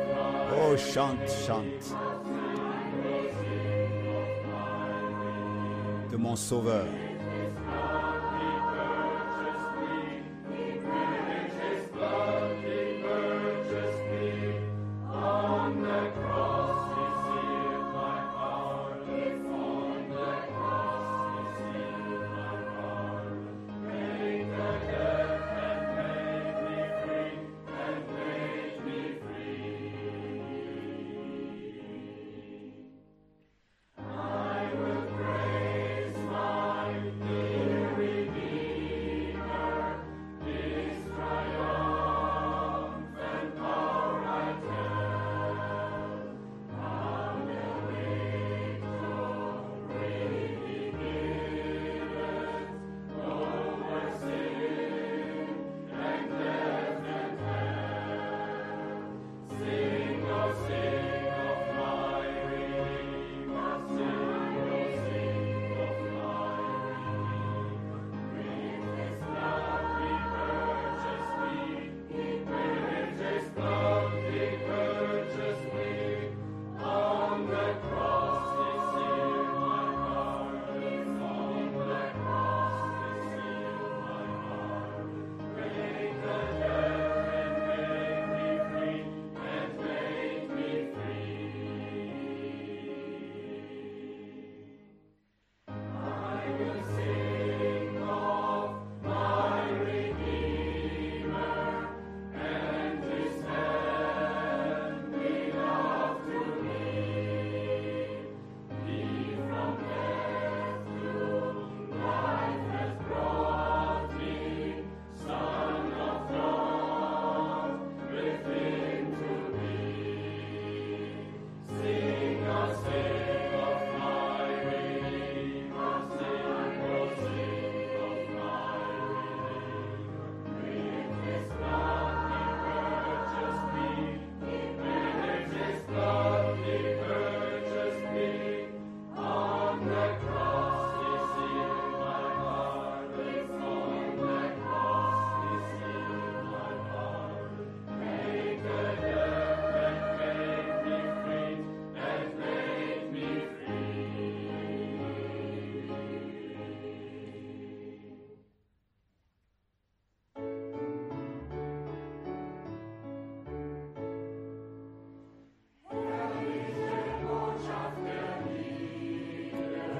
Oh, chante, chante. De mon Sauveur.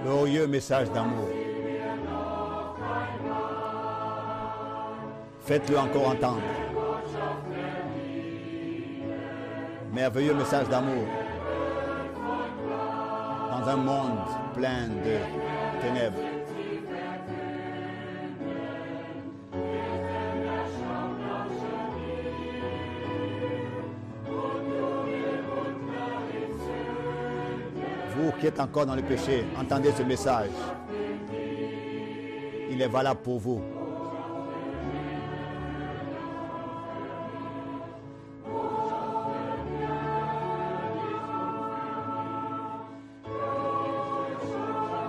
Glorieux message d'amour. Faites-le encore entendre. Merveilleux message d'amour. Dans un monde plein de ténèbres. Vous qui êtes encore dans le péché, entendez ce message. Il est valable pour vous.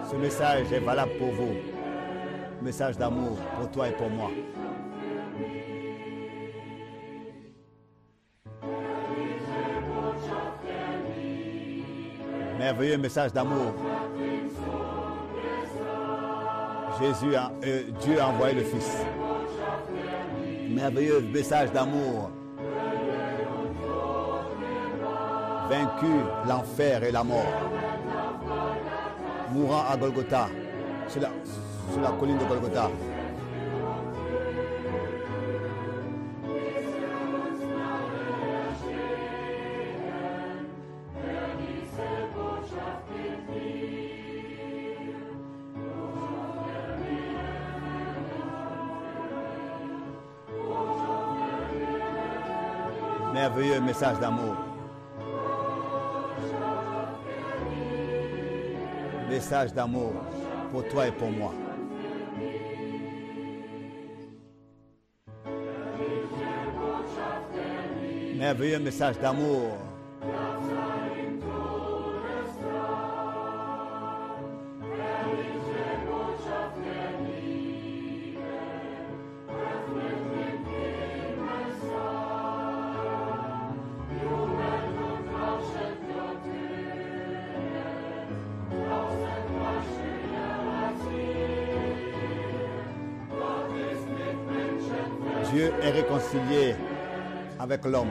Ce message est valable pour vous. Message d'amour pour toi et pour moi. merveilleux message d'amour. Jésus, a, euh, Dieu a envoyé le Fils. Merveilleux message d'amour. Vaincu l'enfer et la mort. Mourant à Golgotha, sur la, sur la colline de Golgotha. merveilleux message d'amour. Message d'amour pour toi et pour moi. Merveilleux message d'amour. Dieu est réconcilié avec l'homme.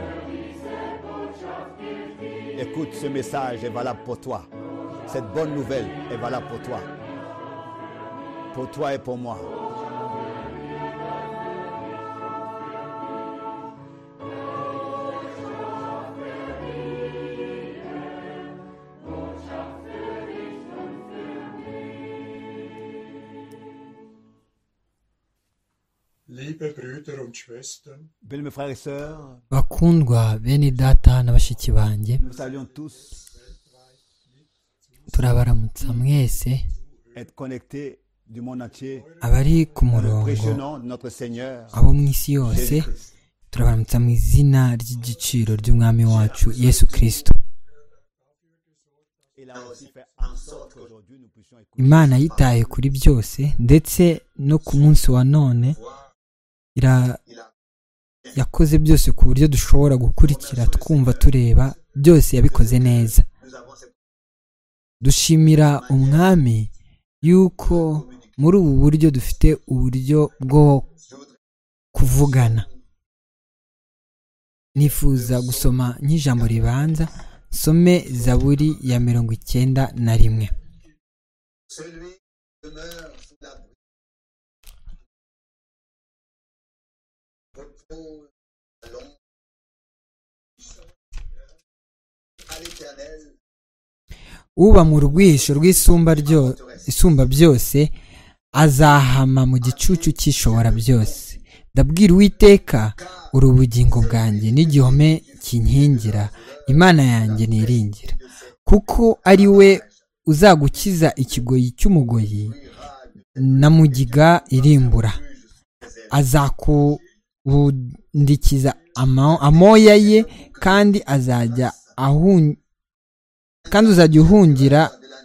Écoute, ce message est valable pour toi. Cette bonne nouvelle est valable pour toi. Pour toi et pour moi. Liebe Brüder und Schwestern, Bien, mes frères et sœurs, bakundwa bene data na bashiki banjye nous saluons tous turabaramutsa mwese être connectés du monde entier. abari ku Le murongo précieux nom de notre Seigneur. abo mu isi yose turabaramutsa mu izina ry'igiciro ry'umwami wacu yesu kirisito Il a aussi fait en sorte qu'aujourd'hui nous puissions écouter. imana yitaye kuri byose ndetse no ku munsi wa none ira- yakoze byose ku buryo dushobora gukurikira twumva tureba byose yabikoze neza dushimira umwami yuko muri ubu buryo dufite uburyo bwo kuvugana nifuza gusoma nk'ijambo ribanza some zaburi ya mirongo icyenda na rimwe Celui qui demeure sous l'abri. Repose à l'ombre. À l'éternel, uba mu rwisho rw'isumba ryo- isumba byose azahama mu gicucu cy'ishobora byose ndabwira uwiteka uri ubugingo bwanjye n'igihome kinkingira imana yanjye niringira kuko ari we uzagukiza ikigoyi cy'umugoyi na mugiga irimbura azakubundikiza ama- amoya ye kandi azajya ahun kandi uzajya uhungira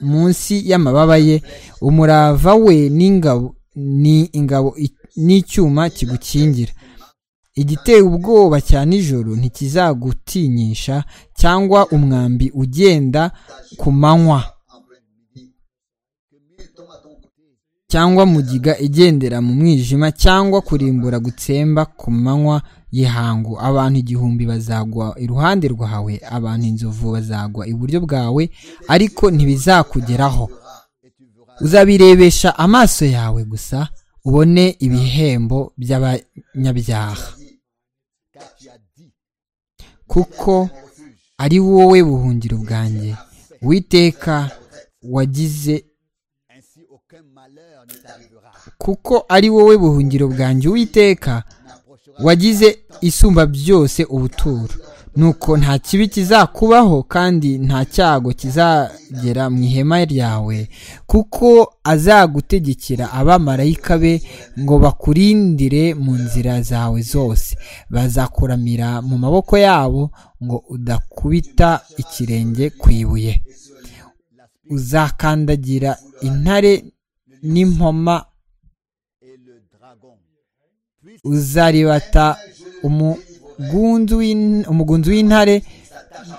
munsi y'amababa ye umurava we n'ingabo ni ingabo i- n'icyuma kigukingira igiteye ubwoba cya nijoro ntikizagutinyisha cyangwa umwambi ugenda ku manywa cyangwa mugiga igendera mu mwijima cyangwa kurimbura gutsemba ku manywa y'ihangu abantu igihumbi bazagwa iruhande rwawe abantu inzovu bazagwa iburyo bwawe ariko ntibizakugeraho uzabirebesha amaso yawe gusa ubone ibihembo by'abanyabyaha Car tu as dit, kuko ari wowe buhungiro bwanjye witeka wagize ainsi aucun malheur ne t'arrivera. kuko ari wowe buhungiro bwanjye uwiteka wagize isumba byose ubuturo nuko nta kibi kizakubaho kandi nta cyago kizagera mu ihema ryawe kuko azagutegekera abamarayika be ngo bakurindire mu nzira zawe zose bazakuramira mu maboko yabo ngo udakubita ikirenge ku ibuye uzakandagira intare n'impoma Et le dragon, uzaribata umugunzu w'in- umugunzu w'intare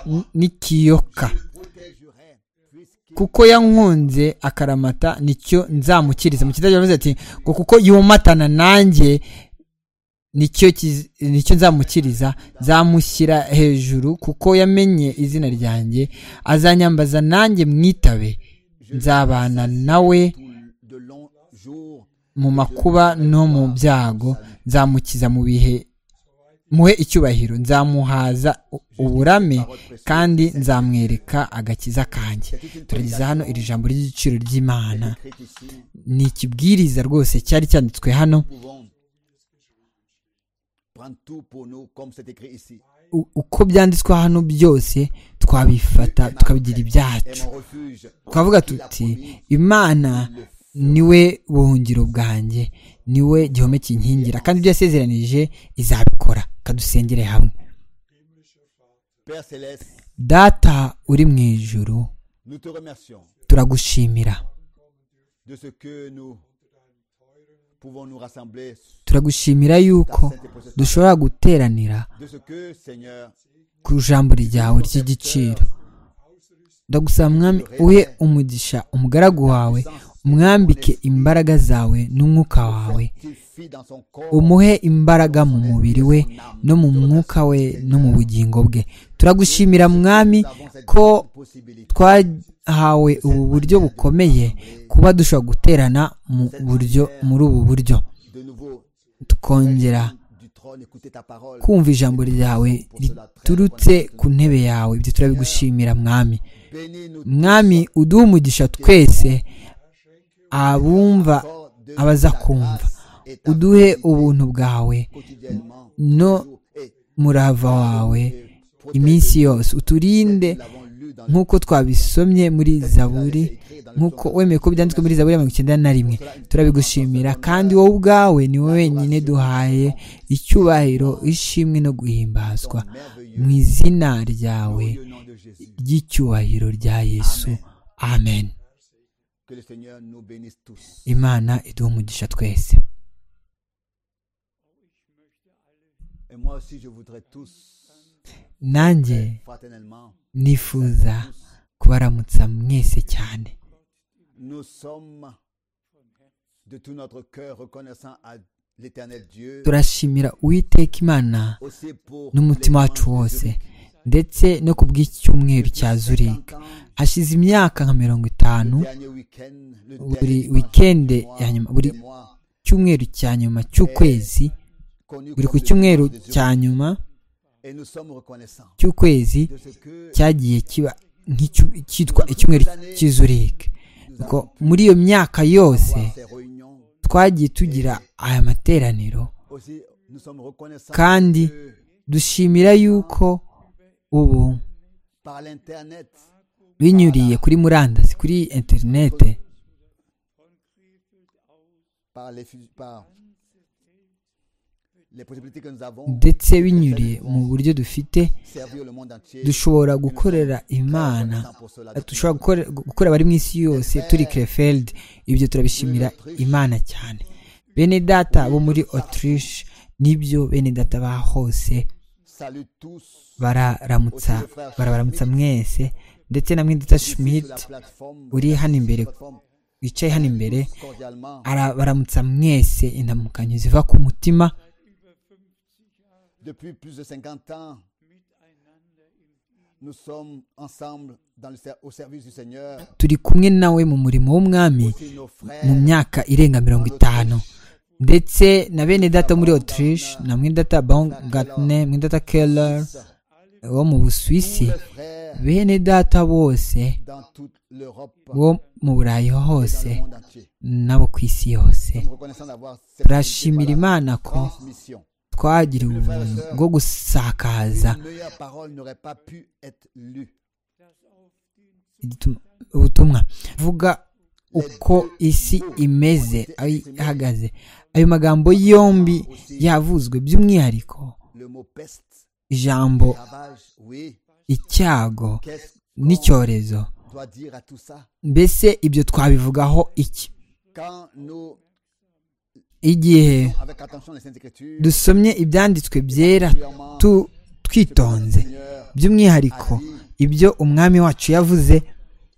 n- n'ikiyoka protégerai, puisqu'il kuko yankunze akaramata nicyo nzamukiriza mu kidage yavuze ati ngo kuko yomatana nanjye nicyo kiz- nicyo nzamukiriza nzamushyira hejuru kuko yamenye izina ryanjye azanyambaza nanjye mwitabe nzabana nawe de longs jours mu makuba no mu byago nzamukiza mu bihe muhe icyubahiro nzamuhaza u- uburame kandi nzamwereka agakiza kanjye turageza hano iri jambo ry'igiciro ry'imana écrits ici, ni ikibwiriza rwose cyari cyanditswe hano pouvons prendre tout pour nous comme c'est écrit ici. U- uko byanditswe hano byose twabifata tukabigira Et ibyacu mon refuge, twavuga tuti imana niwe buhungiro bwanjye niwe gihome kinkingira kandi ibyo yasezeranije izabikora kadusengere hamwe Père Céleste, data uri mu ijuru nous te remercions turagushimira de ce que nous pouvons nous rassembler, turagushimira yuko dushobora guteranira de ce que, Seigneur, ku ijambo ryawe ry'igiciro ndagusaba mwami uhe umugisha umugaragu wawe umwambike imbaraga zawe n'umwuka wawe umuhe imbaraga mu mubiri we no mu mwuka we no mu bugingo bwe turagushimira mwami ko twahawe ubu buryo bukomeye kuba dushobora guterana mu buryo muri ubu buryo tukongera kumva ijambo ryawe riturutse ku ntebe yawe ibyo turabigushimira mwami mwami uduha umugisha twese abumva abaza kumva uduhe ubuntu bwawe no murava wawe iminsi yose uturinde nk'uko twabisomye muri zaburi nk'uko wemeye ko byanditswe muri zaburi ya mirongo icyenda na rimwe turabigushimira kandi wowe ubwawe ni wowe wenyine duhaye icyubahiro ishimwe no guhimbazwa mu izina ryawe ry'icyubahiro rya yesu amen Que le Seigneur nous bénisse tous. imana iduha umugisha twese Et moi aussi, je voudrais tous, nanjye fraternellement, nifuza kubaramutsa mwese cyane nous sommes de tout notre cœur reconnaissants à l'éternel Dieu. turashimira uwiteka imana Aussi pour n'umutima wacu wose ndetse no ku bw'icyumweru cya zurika hashize imyaka nka mirongo itanu buri wikende ya nyuma buri cyumweru cya nyuma cy'ukwezi buri ku cyumweru cya nyuma Et nous sommes reconnaissants cy'ukwezi de ce que cyagiye kiba nk'icyu- cyitwa icyumweru cy'izurike Nuko muri iyo myaka yose ces réunions twagiye tugira aya materaniro aussi nous sommes reconnaissants kandi que dushimira yuko ubu par l'internet binyuriye kuri murandasi kuri interinete par les fu- par les possibilités que nous avons ndetse binyuriye mu buryo dufite servir le monde entier dushobora gukorera imana dushobora gukore- gukora abari mu isi yose turi krefeld ibyo turabishimira imana cyane bene data bo muri autriche nibyo bene data ba hose salue tous bararamutsa barabaramutsa mwese ndetse na mwendita schmidt sur la plateforme uri hano imbere plateforme wicaye hano imbere cordialement arabaramutsa mwese indamukanyo ziva ku mutima depuis plus de 50 ans nous sommes ensemble dans le ser- au service du Seigneur turi kumwe nawe mu murimo w'umwami c'est nos mu frères myaka irenga mirongo itanu ndetse na bene data muri autriche na mwene data baumgartner mwene data keller wo mu busuwisi nos frères bene data bose dans toute l'Europe bo mu burayi hose dans le monde entier n'abo ku isi yose nous sommes reconnaissants d'avoir cette turashimira unité par imana la ko transmission twagira ubuntu bwo gusakaza une meilleure parole n'aurait pas pu être lue igituma- ubutumwa vuga uko isi imeze aho ihagaze ayo magambo yombi yavuzwe by'umwihariko le mot peste ijambo ravage oui icyago qu'est-ce qu'on n'icyorezo doit dire à tout ça mbese ibyo twabivugaho iki quand nous igihe avec attention les saintes écritures dusomye ibyanditswe byera particulièrement tu- twitonze Seigneur by'umwihariko ibyo umwami wacu yavuze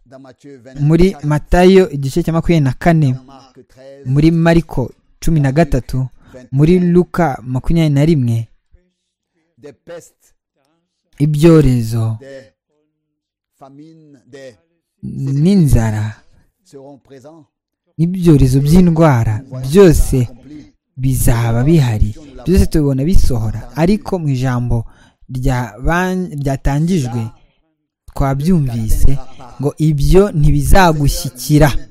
dans Matthieu muri 24 matayo igice cya makumyabiri na kane dans Marc 13 muri mariko cumi na gatatu muri luka makumyabiri na rimwe des pestes ibyorezo des famines des n'inzara seront présents n'ibyorezo by'indwara byose accomplis bizaba bihari byose tubibona bisohora ariko mu ijambo rya- ban- ryatangijwe twabyumvise ngo ibyo ntibizagushyikira dit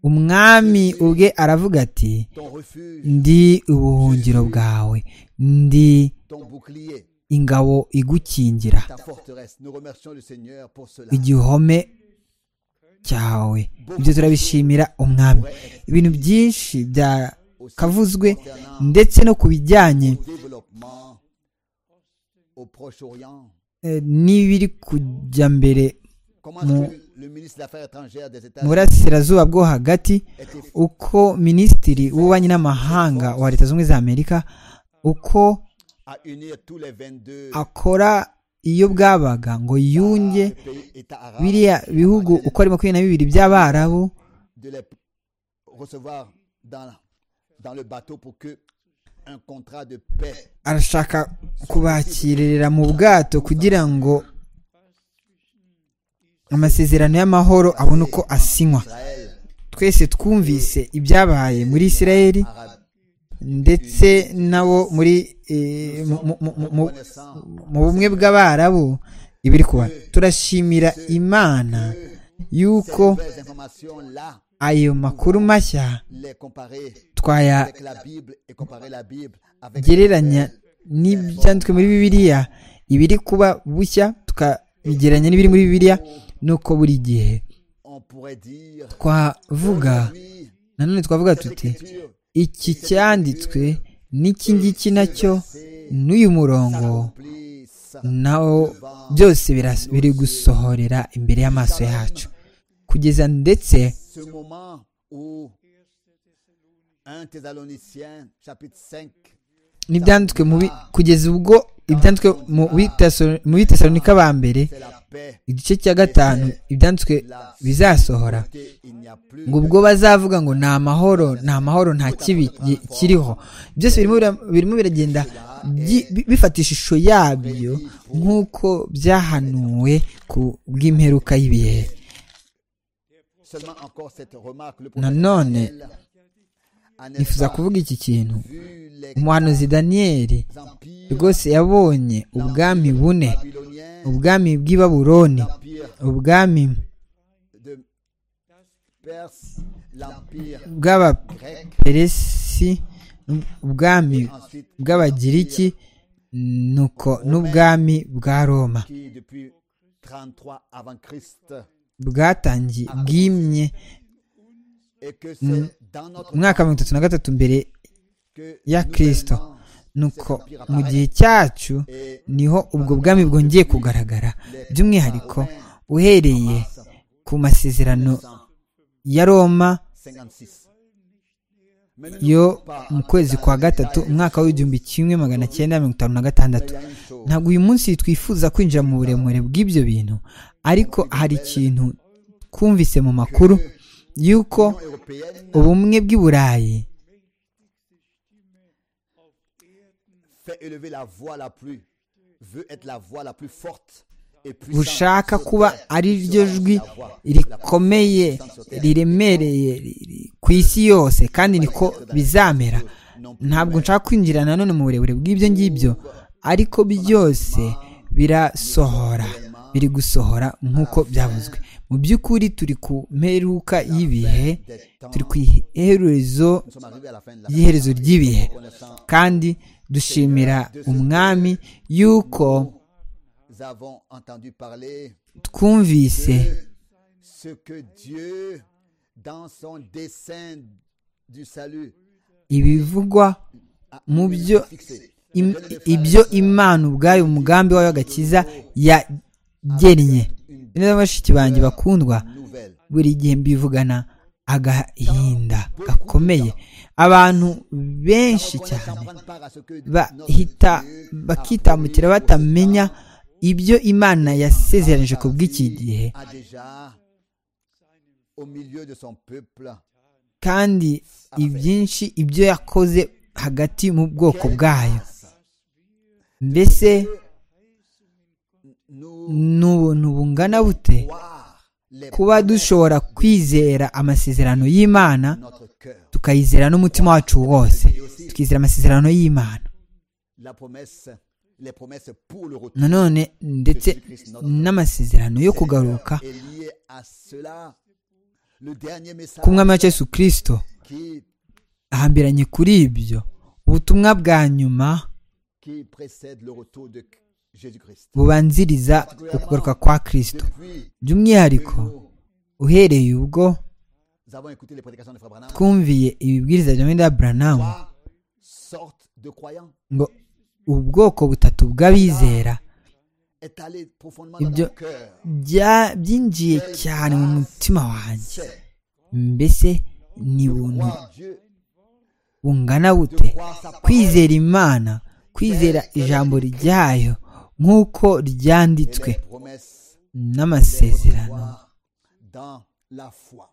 umwami ubwe aravuga ati ton refuge ndi ubuhungiro bwawe ndi ton bouclier ingabo igukingira ta forteresse nous remercions le Seigneur pour cela igihome cyawe ibyo turabishimira umwami ibintu byinshi byakavuzwe ndetse no ku bijyanye développement au Proche-Orient eh, n'ibiri kujya mbere comment est-ce que le ministre des Affaires étrangères des mu États-Unis burasirazuba bwo hagati était uko minisitiri w'ububanyi n'amahanga wa leta zunze ubumwe za amerika uko à unir tous les 22 akora iyo bwabaga ngo yunge pays États arabes biriya bihugu uko ari makumyabiri na bibiri by'abarabu de les recevoir dans, dans le bateau pour que un contrat de paix arashaka kubakirira mu bwato kugira ngo amasezerano y'amahoro abone uko asinywa Israël, twese twumvise ibyabaye muri isirayeli Arabe, ndetse nabo muri eh, mu- mu- mu- mu- mu- mu bumwe bw'abarabu ibiri kuba turashimira imana yuko nouvelles informations là, ayo makuru mashya les comparer twayagereranya avec la Bible et comparer la Bible avec n'ibyanditswe muri bibiliya ibiri kuba bushya tukabigereranya n'ibiri muri bibiliya nuko buri gihe on pourrait dire twavuga oui, nanone twavuga tuti iki cyanditswe n'iki ngiki nacyo n'uyu murongo please, nawo byose biras- biri gusohorera imbere y'amaso yacu kugeza ndetse ce moment où 1 Thessaloniciens chapitre 5 n'ibyanditswe mu bi- kugeza ubwo ibyanditswe mu bi- Teso- mu bitesalonika ba mbere c'est la paix igice cya gatanu ibyanditswe bizasohora Et il n'y a plus ngo ubwo bazavuga ngo ni amahoro ni amahoro nta kibi gi- kiriho byose birimo bira- birimo biragenda byi- bi- bifata ishusho yabyo nk'uko byahanuwe ku bw'imperuka y'ibihe seulement encore cette remarque le Nanone, Daniel, en nifuza effet, kuvuga iki kintu vu les umuhanuzi daniyeli empires rwose yabonye ubwami bune babyloniens ubwami bw'i babuloni l'empire ubwami de Perse l'empire grec bw'abaperesi ubwami ensuite bw'abagiriki nuko n'ubwami bwa roma qui depuis 33 avant Christ bwatangiye bwimye et que c'est dans notre mu mwaka wa mirongo itatu na gatatu mbere que ya Kristo. nouvellement, nuko mu gihe cyacu et niho ubwo bwami bwongeye kugaragara by'umwihariko uhereye ku masezerano ya roma 56 Mais nous yo n'oublions pas, mu kwezi kwa gatatu umwaka w'igihumbi kimwe magana cyenda mirongo itanu na gatandatu il y a une chose ntabwo uyu munsi twifuza kwinjira mu buremure bw'ibyo bintu ariko hari ikintu twumvise mu makuru y'uko européenne ubumwe bw'i burayi fait élever la voix la plus veut être la voix la plus forte et puissante bushaka sur kuba terre. ari Sur ryo la jwi voix, la plus rikomeye puissante sur terre. riremereye riri ku isi yose kandi niko bizamera ntabwo nshaka kwinjira nanone mu burebure bw'ibyo ngibyo ariko byose birasohora biri gusohora nk'uko byavuzwe mu by'ukuri turi ku mperuka y'ibihe turi ku iherezo Nous sommes arrivés à la fin de la y'iherezo ry'ibihe connaissance. kandi dushimira umwami yuko Nous avons entendu parler twumvise ce que Dieu, dans son dessein du salut, ibivugwa a mu byo fixé. im- ibyo imana ubwayo umugambi wayo w'agakiza yagennye neza bashiki banjye bakundwa Nouvelle. buri gihe mbivugana agahinda gakomeye abantu benshi cyane Prendre part à ce que bahita bakitambukira batamenya ibyo imana yasezeranije ku bw'iki gihe a déjà au milieu de son peuple. kandi ibyinshi ibyo yakoze hagati mu bwoko bwayo mbese Nous ni ubuntu bungana bute voir les kuba dushobora kwizera amasezerano y'imana notre cœur. tukayizera n'umutima wacu wose tukizera amasezerano y'imana La promesse, les promesses pour le retour nanone ndetse n'amasezerano yo kugaruka est liée à cela. Le dernier message k'umwami wa Yesu kirisito qui, ahambiranye kuri ibyo ubutumwa bwa nyuma qui précède le retour de Jésus-Christ. bubanziriza ukugaruka kwa kirisito Depuis que by'umwihariko nous uhereye ubwo avons écouté les prédications de Frère Branham, twumviye ibibwiriza bya Mwenda Branamu trois sortes de croyants ngo ubwoko butatu bw'abizera est allé profondément dans Ibyo- mon cœur. bya- byinjiye cyane mu mutima wanjé C'est mbese ni buntu croire Dieu, bungana de bute croire sa parole. kwizera imana kwizera ijambo ryayo nk'uko et ryanditswe les promesses n'amasezerano recevoir dans la foi.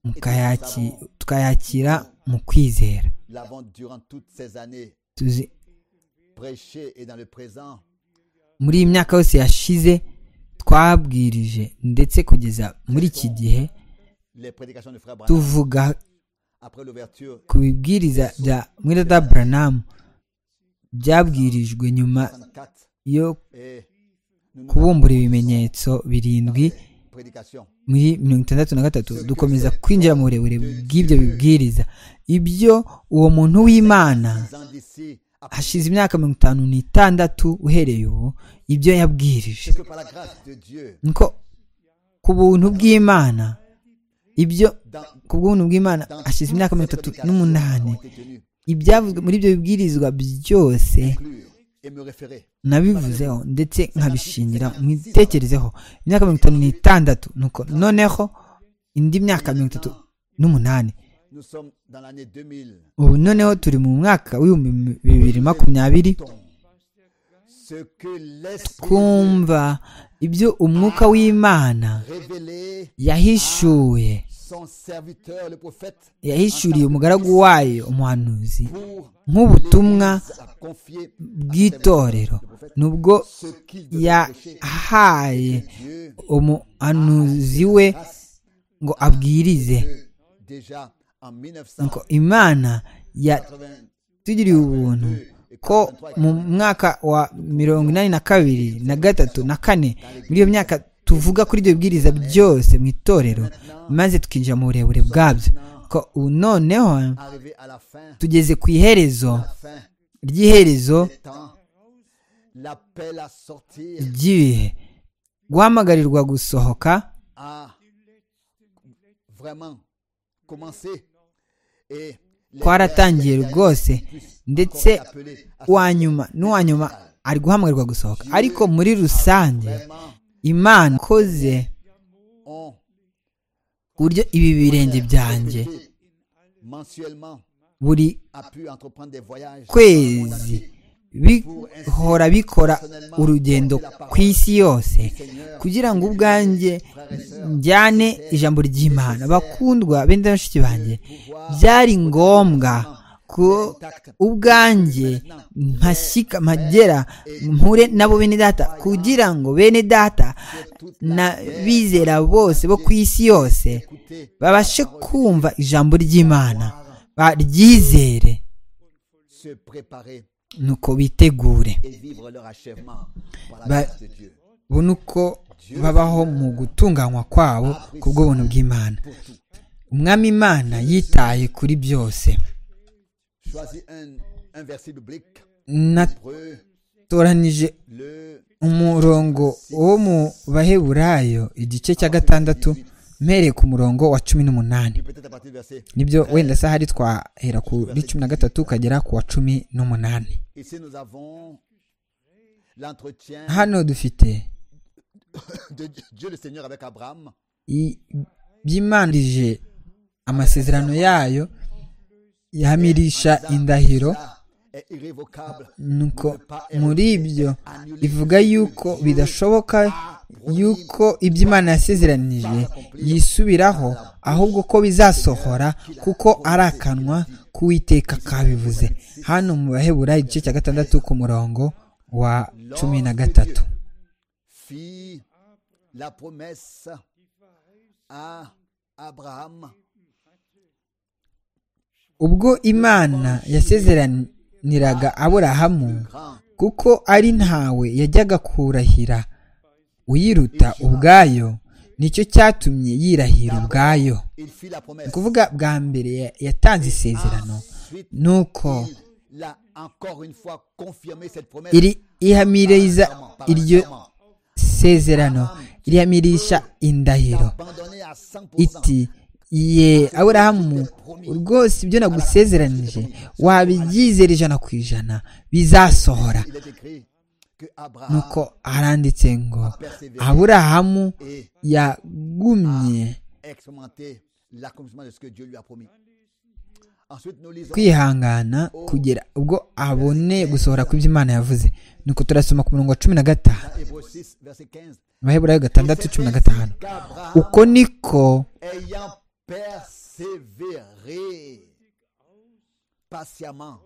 mukayaki- tukayakira mu kwizera l'avant durant toutes ces années, Tuzi- prêché et dans le présent, muri iyi myaka yose yashize twabwirije ndetse kugeza muri iki gihe les prédications de Frère Branham, tuvuga après l'ouverture, ku bibwiriza bya mwirada buranamu byabwirijwe nyuma 64 yo et nous nous kubumbura ibimenyetso birindwi prédications. muri mirongo itandatu na gatatu dukomeza kwinjira mu burebure bw'ibyo bibwiriza ibyo uwo muntu w'imana Dix ans d'ici, après hashize imyaka mirongo itanu n'itandatu uhereye ubu ibyo yabwirije que par la grâce de Dieu, niko ku buntu bw'imana ibyo dans, ku bw'ubuntu bw'imana dans hashize imyaka mirongo itatu n'umunani ont été tenues, ibyavuzwe muri ibyo bibwirizwa byose inclure et me référer. nabivuzeho ndetse nkabishingira mwitekerezeho imyaka mirongo itanu n'itandatu nuko noneho indi myaka mirongo itatu n'umunani Nous sommes dans l'année 2000. ubu noneho turi mu mwaka w'ibihumbi bibiri makumyabiri Ce que l'Esprit twumva ibyo umwuka w'imana révélé yahishuye son serviteur, le prophète, yahishuriye umugaragu wayo umuhanuzi pour nk'ubutumwa à confier bw'itorero nubwo ce qu'il devait prêcher. yahaye Dieu umuhanuzi we grâce ngo abwirize que déjà en ngo imana yatugiriye ubuntu ko mu mwaka wa mirongo inani na kabiri na gatatu na kane muri iyo myaka tuvuga kuri ibyo bibwiriza byose mu itorero maze tukinjira mu burebure bwabyo ko ubu noneho 1980, arrivé à la fin, tugeze ku iherezo la fin ry'iherezo des temps, l'appel à sortir, ry'ibihe guhamagarirwa gusohoka à vraiment commencer et les kwaratangiye rwose ndetse appelés à uwa nyuma n'uwa nyuma ari guhamagarwa gusohoka ariko muri rusange vraiment imana ikoze on ku buryo ibi birenge byanjye été mensuellement buri a pu entreprendre des voyages kwezi bihora bikora urugendo ku isi yose kugira ngo ubwanjye njyane ijambo ry'imana bakundwa benda bashiki banjye byari ngombwa ko ubwanjye mpashyika mpagera mpure nabo bene data kugira ngo bene data n'abizera bose bo ku isi yose babashe kumva ijambo ry'imana baryizere se préparer nuko bitegure et vivre leur achèvement par la Bah, grâce de Dieu. ubu ni uko babaho mu gutunganywa kwabo ku bw'ubuntu bw'imana umwami imana yitaye kuri byose Choisis un, un verset biblique, Hébreu, natoranije le umurongo wo mu baheburayo igice cya gatandatu mpereye ku murongo wa cumi puis n'umunani peut-être à partir du verset. nibyo wenda se ahari twahera kuri cumi na gatatu ukagera ku wa cumi n'umunani Ici nous avons l'entretien hano dufite de Dieu- Dieu le Seigneur avec Abraham i- byimanirije amasezerano yayo yamirisha indahiro est irrévocable. nuko muri ibyo ivuga yuko bidashoboka yuko ibyo imana yasezeranije yisubiraho ahubwo ko bizasohora kuko ari akanwa k'uwiteka kabivuze hano mu bahebura igice cya gatandatu ku murongo wa cumi na gatatu fit la promesse à Abraham ubwo imana yasezeraniraga aburahamu grand kuko ari ntawe yajyaga kurahira uyiruta ubwayo nicyo cyatumye yirahira ubwayo il fit la Ni promesse ukuvuga bwa mbere ya- yatanze isezerano ensuite nuko il a encore une fois confirmé cette promesse iri ihamiriza iryo sezerano irihamirisha indahiro abandonné à 100% iti ye aburahamu rwose ibyo nagusezeranije wabyizera ijana ku ijana bizasohora il est écrit que Abraham nuko haranditse ngo persévéré aburahamu et yagumye expérimenté l'accomplissement de ce que Dieu lui a promis ensuite nous lisons kwihangana kugera ubwo abone gusohora ku byo imana yavuze nuko turasoma ku murongo wa cumi na gatanu Hébreux 6 verset 15 abaheburayo gatandatu cumi na gatanu qu'Abraham uko niko ayant persévéré persévérer patiemment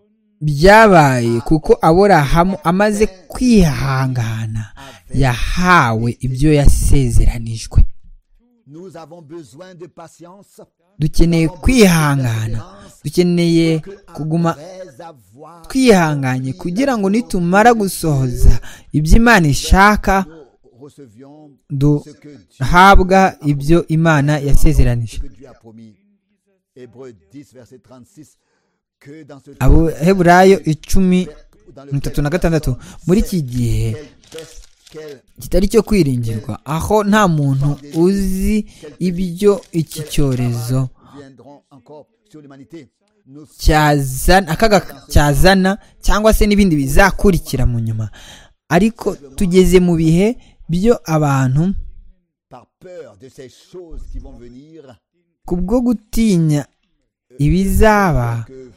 byabaye kuko aburahamu amaze kwihangana yahawe ibyo yasezeranijwe Nous avons besoin de patience. dukeneye kwihangana dukeneye kuguma twihanganye kugira ngo nitumara gusohoza ibyo imana ishaka Nous recevions ce que Dieu, duhabwa ibyo imana yasezeranije que Dieu a promis. Hébreu 10, verset 36. Que dans ce abaheburayo icumi dans mirongo itatu na gatandatu muri iki gihe qu'elle peste, qu'elle kitari cyo kwiringirwa aho nta muntu uzi ibyo iki cyorezo viendront encore sur l'humanité. Nous cyazana akaga cyazana cyangwa se n'ibindi bizakurikira mu nyuma ariko tugeze mu bihe byo abantu par peur de ces choses qui vont venir, kubwo gutinya ibizaba que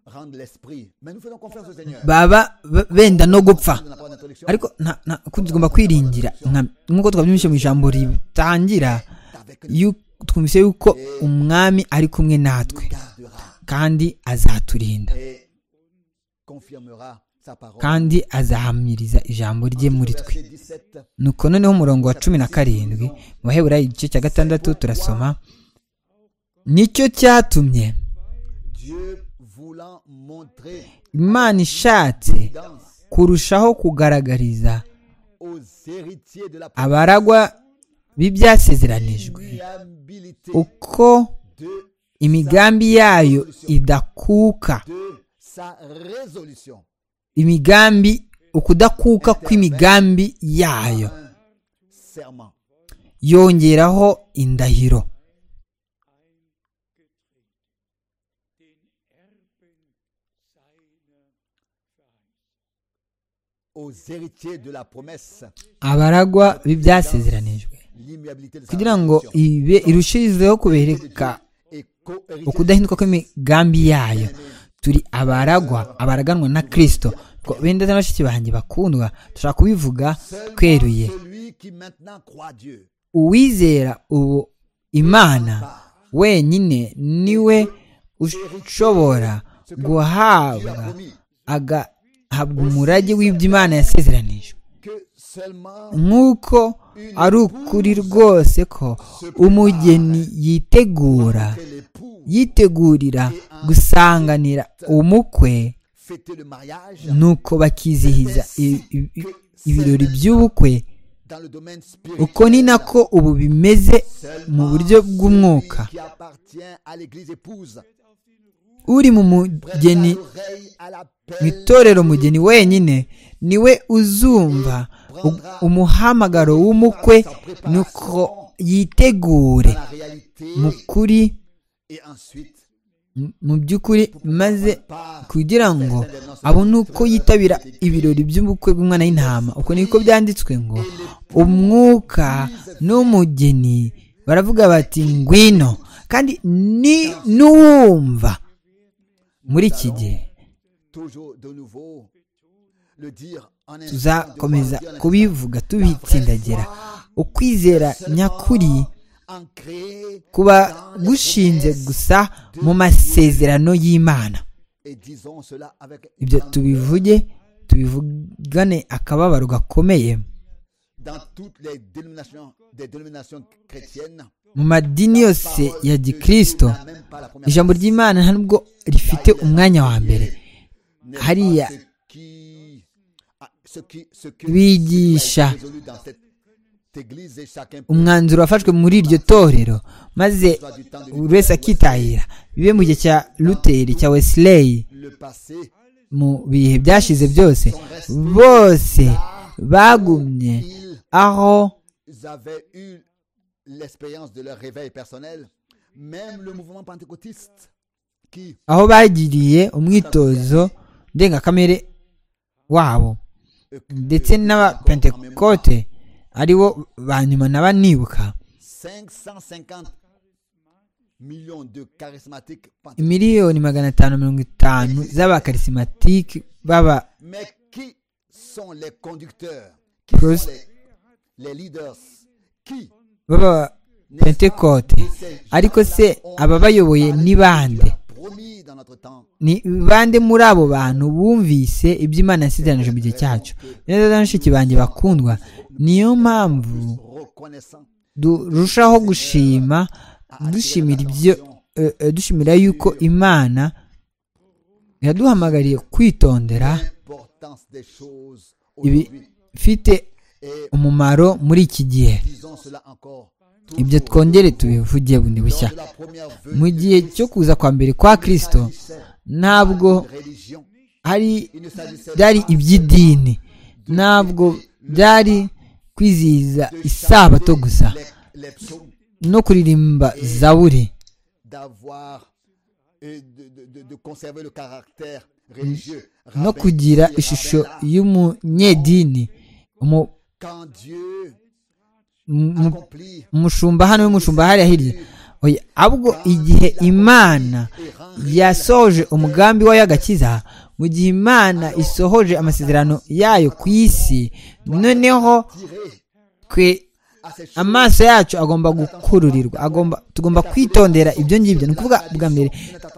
rendre l'esprit. Mais nous faisons confiance au Seigneur. baba b- benda no gupfa Nous n'avons pas d'introduction. ariko nta- nta- ku- tugomba kwiringira nka- nk'uko twabyumvise mu ijambo ritangira Avec yu- twumvise yuko umwami ari kumwe natwe gardera kandi azaturinda et confirmera sa parole. kandi azahamiriza ijambo rye muri twe Verset 17. nuko noneho umurongo wa cumi na karindwi mu baheburayo igice cya gatandatu turasoma nicyo cyatumye Dieu voulant montrer imana ishatse dans- kurushaho kugaragariza aux héritiers de la abaragwa b'ibyasezeranijwe perméabilité uko de, imigambi yayo idakuka de sa résolution. imigambi ukudakuka kw'imigambi yayo Un serment. yongeraho indahiro Aux héritiers de la promesse, abaragwa b'ibyasezeranijwe l'immuabilité de sa kugira ngo résolution. ibe irushijeho kubereka Et co-héritiers ukudahinduka kw'imigambi yayo turi abaragwa abaraganwa na kristo Ngo benda na bashiki banjye bakundwa dushobora kubivuga seulement tweruye celui qui maintenant croit Dieu. uwizera ubu imana wenyine niwe ushobora Dieu a guhabwa promis agahabwa umurage w'ibyo imana yasezeranije que seulement nk'uko ari ukuri rwose ko umugeni yitegura que l'époux yitegurira gusanganira umukwe fêtait le mariage nuko bakizihiza i- i- i- ibirori by'ubukwe dans le domaine uko ni spirituel. nako ubu bimeze mu buryo bw'umwuka Qui appartient à l'église épouse. uri mu mugeni Oreille à mu l'appel itorero mugeni wenyine niwe uzumva u- umuhamagaro w'umukwe nuko yitegure à la réalité mu kuri et ensuite mu by'ukuri maze par kugira ngo abone uko yitabira ibirori by'ubukwe bw'umwana w'intama uko niko byanditswe ngo umwuka n'umugeni baravuga bati ngwino kandi ni n'uwumva muri iki gihe toujours de nouveau le dire en un tuzakomeza kubivuga tubitsindagira ukwizera nyakuri ancré kuba gushinze gusa mu masezerano y'imana et disons cela avec ibyo tubivuge tubivugane akababaro gakomeye dans toutes les dénominations des dénominations chrétiennes mu madini yose ya gikristo n'a même pas la première ijambo ry'imana nta nubwo rifite umwanya wa mbere n'est pas hariya ce qui- ah, ce qui- ce que- bigisha ce qui a été résolu dans cette église et chacun peut umwanzuro wafashwe muri iryo torero maze buri wese akitahira bibe mu gihe cya luteri cya wesley le passer mu bihe byashize byose bose bagumye ils aho ils avaient eu l'expérience de leur réveil personnel, même le mouvement pentecôtiste qui aho bagiriye umwitozo ndengakamere wabo ndetse n'abapentekote aribo ba nyuma na banibuka 550 millions de charismatiques pentecôtistes, miliyoni magana atanu mirongo itanu z'abakarisimantike baba mais qui sont les conducteurs, qui Prost- sont les, les leaders, qui baba pentekote ariko se ababayoboye ni bande ni bande muri abo bantu bumvise ibyo imana yasigaranije mu gihe cyacu neza na mushiki banjye bakundwa niyo mpamvu durushaho gushima dushimira ibyo eh, eh, dushimira yuko imana yaduhamagariye kwitondera ibifite umumaro muri iki gihe ibyo twongere tubivuge bundi bushya mu gihe cyo kuza kwa mbere kwa kirisito ntabwo hari byari iby'idini ntabwo byari kwizihiza isabato gusa no kuririmba zaburi d'avoir et de, de- de- de conserver le caractère religieux. no Rabbi kugira Rabbi ishusho Rabbi, y'umunyedini umu- Quand Dieu mu- accomplit umushumba hano y'umushumba hariya hirya oya ahubwo igihe imana et rend yasohoje umugambi wayo y'agakiza mu gihe imana isohoje amasezerano yayo ku isi noneho tiré twe à ces choses amaso yacu agomba gukururirwa agomba tugomba kwitondera ibyo ngibyo ni ukuvuga bwa mbere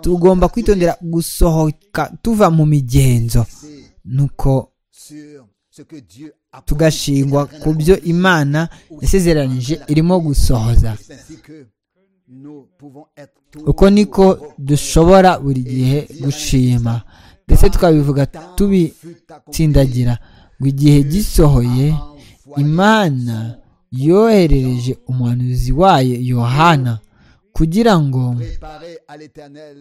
tugomba kwitondera gusohoka tuva mu migenzo nuko sur ce que Dieu a tugashingwa ku byo imana yasezeranije irimo gusohoza promis. C'est ainsi que nous pouvons être toujours uko niko dushobora buri gihe gushima ndetse tukabivuga tubitsindagira ngo igihe gisohoye imana yoherereje umuhanuzi wayo yohana kugira ngo préparés à l'éternel.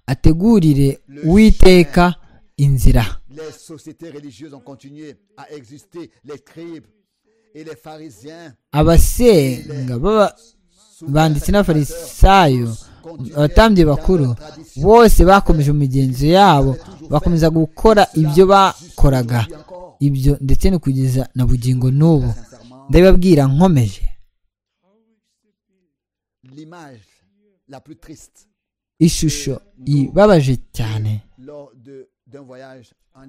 ategurire uwiteka inzira Les sociétés religieuses ont continué à exister. Les scribes et les pharisiens abasenga baba- banditse n'abafarisayo abatambyi bakuru bose bakomeje imigenzo yabo bakomeza gukora ibyo bakoraga ibyo ndetse no kugeza na bugingo n'ubu sincèrement ndabibabwira nkomeje l'image la plus triste ishusho ibabaje cyane lors de- d'un voyage en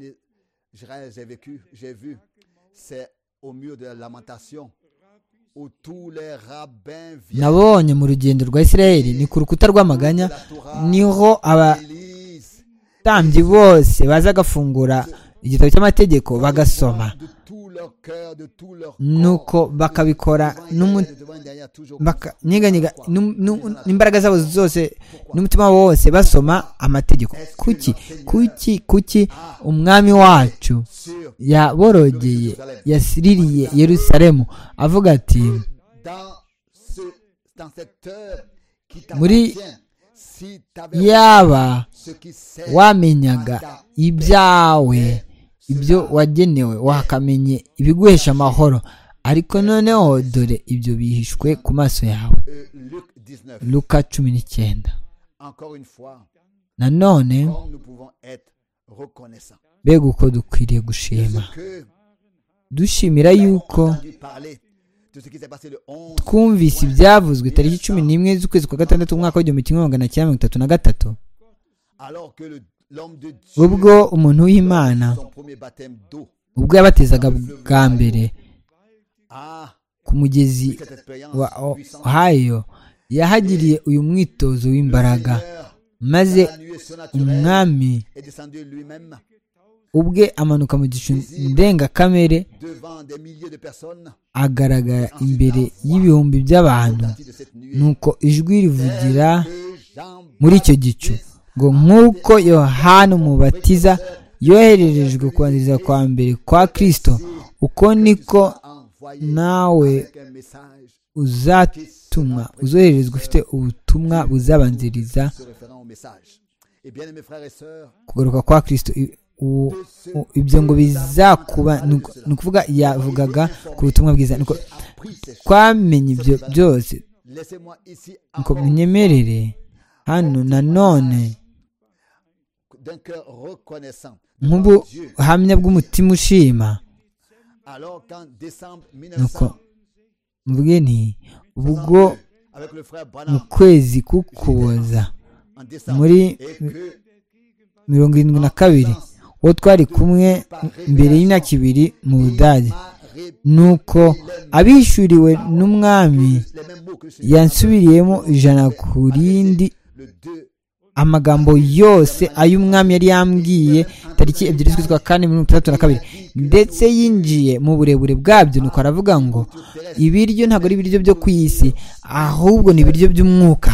Israël, j'ai vécu, j'ai vu, c'est au mur de la lamentation où tous les rabbins viennent nabonye mu rugendo rwa israel ni ku rukuta rw'amaganya niho lisent abatambyi bose baza gafungura igitabo cy'amategeko bagasoma de tout leur cœur, de tout leur corps. nuko bakabikora n'umu- Devant une dernière, toujours baka- nyeganyega n'um- n'um- n'imbaraga zabo zose n'umutima wabo wose basoma amategeko kuki kuki kuki umwami wacu sur yaborogeye yasiririye yerusalemu avuga ati dans, ce, dans cette heure qui Muri- t'appartient. Si t'avais yaba ce qui sert wamenyaga ibyawe ibyo wagenewe wakamenye ibiguhesha amahoro ariko noneho dore ibyo bihishwe ku maso yawe Euh, Luc 19. luka cumi n'icyenda Encore une fois, nanone comme nous pouvons être reconnaissants. mbega uko dukwiriye gushima Ce que dushimira yuko entendu parler de ce qui s'est passé le 11 twumvise ibyavuzwe tariki cumi n'imwe z'ukwezi kwa gatandatu umwaka w'igihumbi kimwe magana cyenda mirongo itatu na gatatu alors que le- l'homme de Dieu ubwo umuntu w'imana son premier baptême d'eau ubwo yabatezaga bwa mbere ah ku mugezi cette expérience wa puissante ohayo yahagiriye uyu mwitozo w'imbaraga Seigneur, maze dans la nuée surnaturelle umwami est descendu lui-même ubwe amanuka mu gicu ndengakamere devant des milliers de personnes agaragara imbere y'ibihumbi by'abantu sorties de cette nuée nuko ijwi rivugira que Jean muri icyo gicu ngo nk'uko yohana umubatiza yohererejwe kubanziriza kwa mbere kwa kirisito uko niko a envoyé nawe avec un message uzatumwa uzohererezwa ufite ubutumwa buzabanziriza se référant au message et bien mes frères et sœurs kugaruka kwa kirisito I- u- u- ibyo ngo bizakuba ni uku- ni ukuvuga yavugaga ku butumwa bwiza Nuko appris ces choses twamenye ibyo byose laissez-moi ici nuko encore munyemerere hano nanone d'un cœur reconnaissant devant Dieu. nk'ubuhamya bw'umutima ushima Alors qu'en décembre nuko 1900, mvuge nti ubwo avec le frère mu Branham, kwezi k'ukuboza en décembre, muri- et que mirongo irindwi na kabiri uwo twari kumwe mbere y'imyaka ibiri mu budage ma nuko abishuriwe n'umwami yansubiriyemo ijana ku rindi amagambo yose ay'umwami yari yambwiye tariki ebyiri z'ukwa kane mirongo itandatu na kabiri ndetse yinjiye mu burebure bwabyo nuko aravuga ngo ibiryo ntabwo ari ibiryo byo ku isi ahubwo ni ibiryo by'umwuka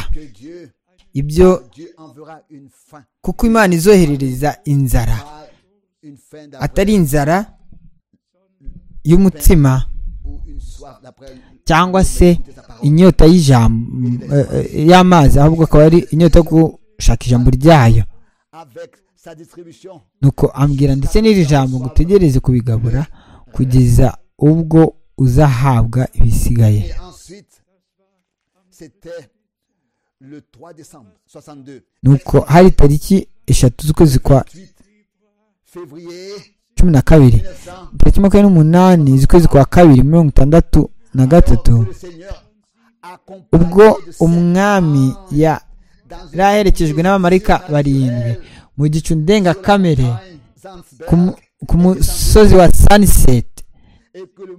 ibyo kuko imana izoherereza inzara atari inzara y'umutsima cyangwa se inyota y'ijambo eh, eh, y'amazi ahubwo akaba ari inyota yo gushaka ijambo ryayo nuko ambwira ndetse n'iri jambo ngo utegereze kubigabura kugeza ubwo uzahabwa ibisigaye Et ensuite, c'était le 3 décembre 62, nuko hari tariki eshatu z'ukwezi kwa 8 février cumi na kabiri 1900. tariki makumyabiri n'umunani z'ukwezi kwa kabiri mirongo itandatu na gatatu que le Seigneur accompagne ubwo de ses umwami anges ya dans yari aherekejwe n'abamarayika barindwi mu gicu ndengakamere ku mu- ku musozi wa sunset et que le,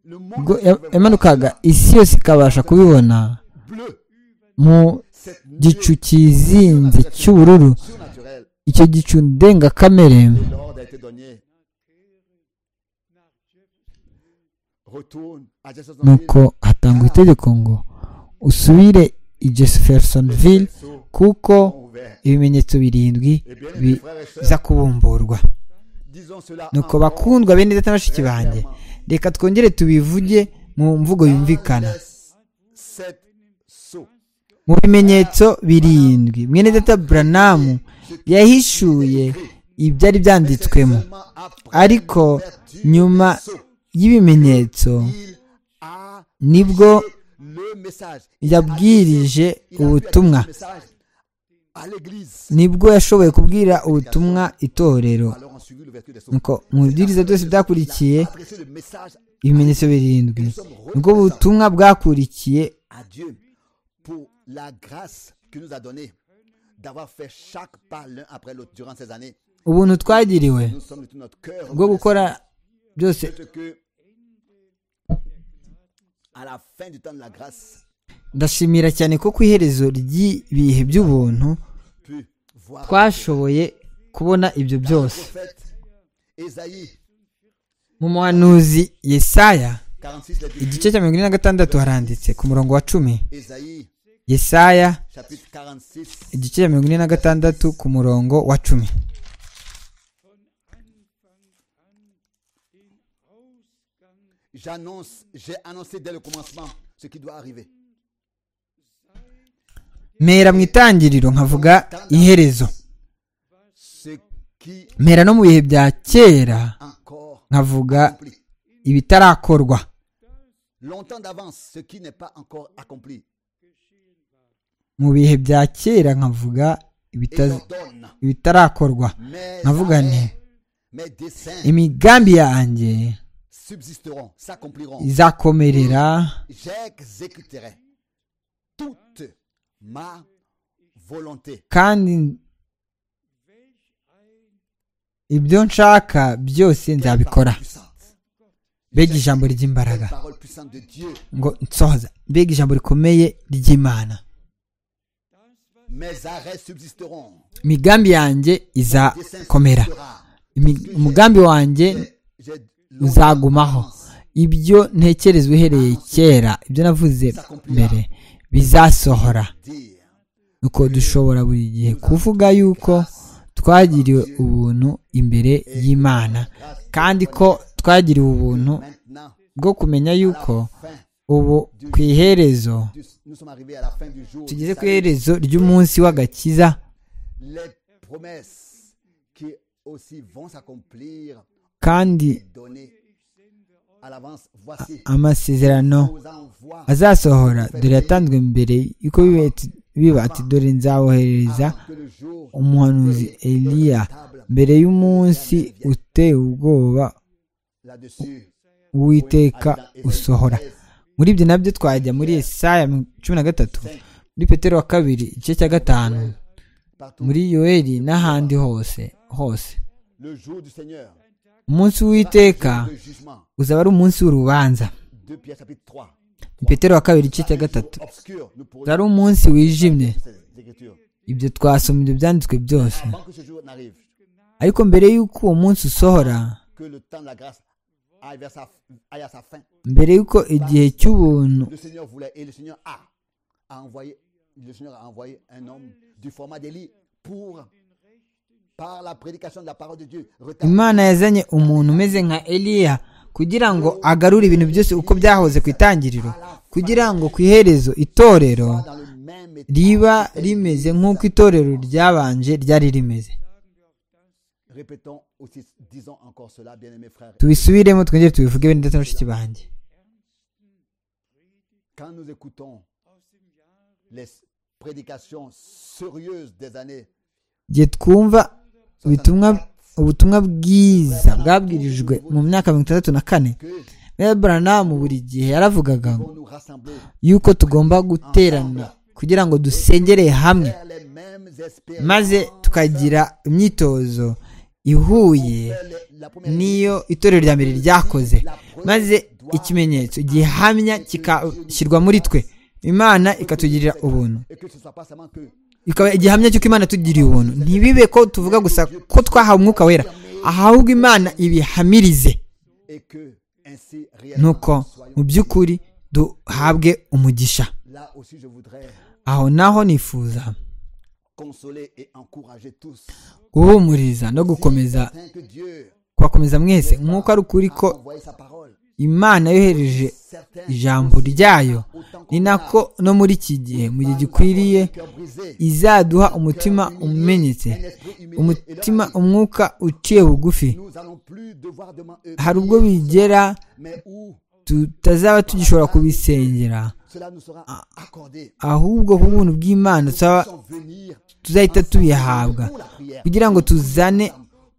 le ubwo monde ya- yamanukaga isi yose ikabasha kubibona bleu, mu cette gicu nuée cyizinze cy'ubururu surnaturelle, icyo gicu ndengakamere l'ordre a été donné. Retourne à Jeffersonville, nuko hatangwa itegeko ngo usubire i jeffersonville kuko ont ouvert. ibimenyetso birindwi Et bien, bi- mes frères et sœurs, biza kubumburwa disons cela nuko encore bakundwa bene ndetse na bashiki banjye reka twongere tubivuge mu mvugo yumvikana laisse Sept sceaux. mu bimenyetso birindwi mwene data buranamu yahishuye ibyari byanditswemo Seulement après ariko nyuma y'ibimenyetso il a nibwo le message. yabwirije ubutumwa Message à l'église. nibwo yashoboye kubwira ubutumwa itorero Alors on suivit l'ouverture des sceaux. nuko mu bwiriza byose byakurikiye Adresser le message ibimenyetso birindwi nibwo ubutumwa bwakurikiye à Dieu pour la grâce qu'il nous a donnée d'avoir fait chaque pas l'un après l'autre durant ces années. ubuntu twagiriwe Nous sommes de tout notre cœur bwo gukora byose reconnaissants que à la fin du temps de la grâce, ndashimira cyane ko ku iherezo ry'ibihe by'ubuntu pu voir twashoboye kubona ibyo byose prophète Ésaïe mu muhanuzi yesaya 46 les igice cya mirongo ine na gatandatu haranditse ku murongo wa cumi Ésaïe yesaya chapitre 46 igice cya mirongo ine na gatandatu ku murongo wa cumi j'annonce j'ai annoncé dès le commencement ce qui doit arriver mera mu itangiriro nkavuga iherezo ce qui mera no mu bihe bya kera encore nkavuga accompli ibitarakorwa longtemps d'avance ce qui n'est pas encore accompli mu bihe bya kera nkavuga et ibitaz- j'ordonne ibitarakorwa mes, nkavuga nti arrêts, mes desseins imigambi yanjye subsisteront s'accompliront izakomerera j'exécuterai toute ma volonté kandi ibyo nshaka byose Quelle nzabikora parole puissante. mbega ijambo ry'imbaraga Quelle parole puissante de Dieu ngo nsohoza mbega ijambo rikomeye ry'imana mes arrêts subsisteront imigambi yanjye dessein izakomera subsistera. Imi- umugambi wanjye J'ai longtemps uzagumaho d'avance. ibyo ntekereza uhereye kera ibyo navuze mbere bizasohora Dire nuko dushobora buri gihe kuvuga yuko twagiriwe ubuntu imbere y'imana kandi ko twagiriwe ubuntu maintenant bwo kumenya yuko fin ubu ku iherezo du- nous sommes arrivés à la fin du jour tugeze ku Ça y est, iherezo ry'umunsi w'agakiza les promesses qui aussi vont s'accomplir kandi données à l'avance voici amasezerano nous envoie azasohora dore yatanzwe mbere yuko biba ati- biba ati dore nzawoherereza avant que le jour umuhanuzi eliya mbere y'umunsi uteye ubwoba là-dessus uwiteka usohora muri ibyo nabyo twajya muri esaya cumi na gatatu muri petero wa kabiri igice cya gatanu partout muri yoeli n'ahandi hose hose le jour du Seigneur umunsi w'iteka Le jugement. uzaba ari umunsi w'urubanza 2 Pierre chapitre 3. petero wa kabiri igice cya gatatu Obscur, nous pourrions uzaba ari umunsi wijimye lire ces écritures. ibyo twasoma ibyo byanditswe byose Avant que ce jour n'arrive, ariko mbere y'uko uwo munsi usohora que le temps de la grâce aille, vers sa, aille à sa fin. mbere y'uko igihe cy'ubuntu Le Seigneur voulait et le Seigneur a, a envoyé, le Seigneur a envoyé un homme du format d'Élie pour, par la prédication de la parole de Dieu, retarder imana yazanye umuntu umeze nka eliya kugira ngo agarure ibintu byose uko byahoze ku itangiriro kugira ngo ku iherezo itorero dans le même état. riba rimeze nk'uko itorero ryabanje ryari rimeze Répétons aussi, disons encore cela, bien-aimés frères. tubisubiremo twongere tubivuge bene ndetse na bashiki banjye Quand nous écoutons les prédications sérieuses des années igihe twumva ubutumwa ubutumwa bwiza bwabwirijwe mu myaka mirongo itandatu na kane que Mel Branham buri gihe yaravugaga ngo pour nous rassembler yuko tugomba guterana kugira ngo dusengereye hamwe vers les mêmes espérances, maze tukagira imyitozo ihuye les- la première n'iyo itorero rya mbere ryakoze maze ikimenyetso gihamya kikashyirwa muri twe imana ikatugirira ubuntu et que ce ne soit pas seulement que ikaba igihamya cy'uko imana yatugiriye ubuntu ntibibe ko tuvuga gusa ko twahawe umwuka wera ahubwo imana ibihamirize et que ainsi nuko réellement mu soyons by'ukuri duhabwe umugisha là aussi je voudrais aho naho nifuza consoler et encourager tous guhumuriza no gukomeza afin que Dieu kubakomeza mwese nk'uko ari ukuri ko a envoyé sa parole imana yohereje certains ijambo ryayo ni nako no muri iki gihe mu gihe gikwiriye cœur brisé izaduha umutima umenyetse umutima umwuka uciye bugufi nous allons plus devoir demander hari ubwo bigera mais où tutazaba tugishobora kubisengera cela nous sera accordé ahubbwo ku buntu bw'imana tuzaba- sans venir tuzahita tubihabwa pour la prière kugira ngo tuzane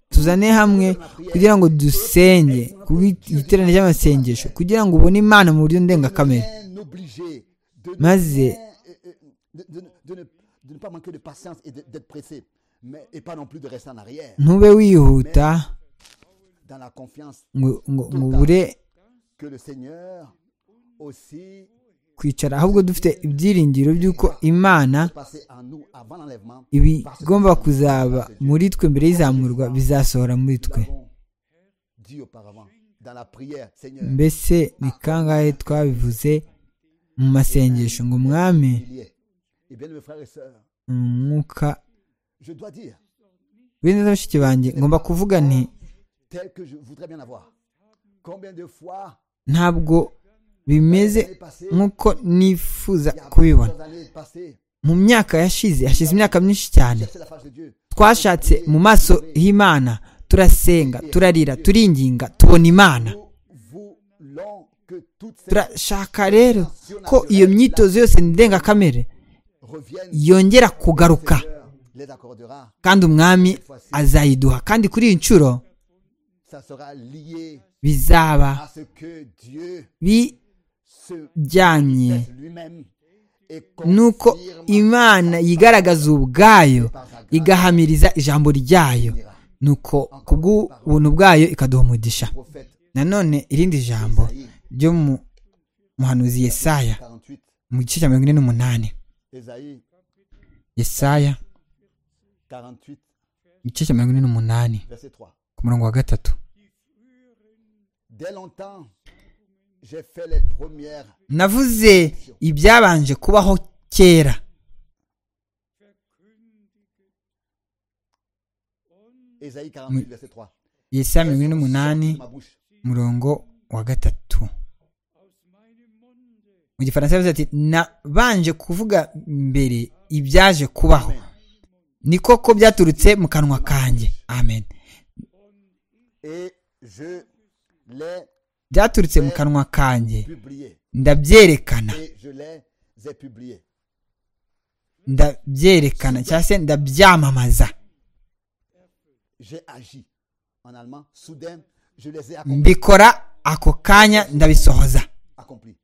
tuzane hamwe kugira ngo dusenge ku bwi- igiterane cy'amasengesho kugira ngo ubone imana mu buryo ndengakamere bien obligé de ne, maze euh, euh, de, de- de ne, de ne pas manquer de patience et de- d'être pressé mais, et pas non plus de rester en arrière ntube wihuta dans la confiance ngo ngo ngo ubure que le Seigneur aussi kwicara ahubwo dufite ibyiringiro by'uko imana passé en nous avant l'enlèvement ibigomba kuzaba muri twe mbere y'izamurwa bizasohora muri twe l'avons dit auparavant dans la prière Seigneur mbese ni kangahe twabivuze mu masengesho ngo mwami il y est et bien mes frères et sœurs umwuka je dois dire bene bashiki banjé ngomba kuvuga nti tel que je voudrais bien avoir combien de fois ntabwo bimeze les passées nk'uko nifuza il y a kubibona plusieurs années passées mu myaka yashize hashize imyaka myinshi cyane chercher la face de Dieu twashatse mu maso h'imana turasenga turarira turinginga tubona imana nous voulons que toute cette turashaka rero ko iyo myitozo yose ndengakamere revienne yongera kugaruka Seigneur les accordera kandi umwami azayiduha kandi kuri iyi nshuro ça sera lié bizaba à ce que Dieu se bijyanye manifeste lui-même et nuko confirme imana yigaragaza ubwayo igahamiriza ijambo ryayo nuko ku bw'ubuntu bwayo ikaduha umugisha prophète nanone irindi jambo Isaïe ryo mu muhanuzi yesaya 48 mu gice cya mirongo ine n'umunani Isaïe yesaya 48 igice cya mirongo ine n'umunani verset 3 ku murongo wa gatatu dès longtemps j'ai fait les premières navuze ibyabanje kubaho kera Isaïe 48 verset 3 yesaya mirongo ine n'umunani Sorti de ma bouche umurongo wa gatatu mu gifaransa yavuze ati nabanje kuvuga mbere ibyaje kubaho ni koko byaturutse mu kanwa kanjye amen et je les byaturutse mu kanwa kanjye publié ndabyerekana et je les ai publiés ndabyerekana cyangwa se ndabyamamaza j'ai agi en allemand soudain je les ai accomplis mbikora ako kanya ndabisohoza accomplis.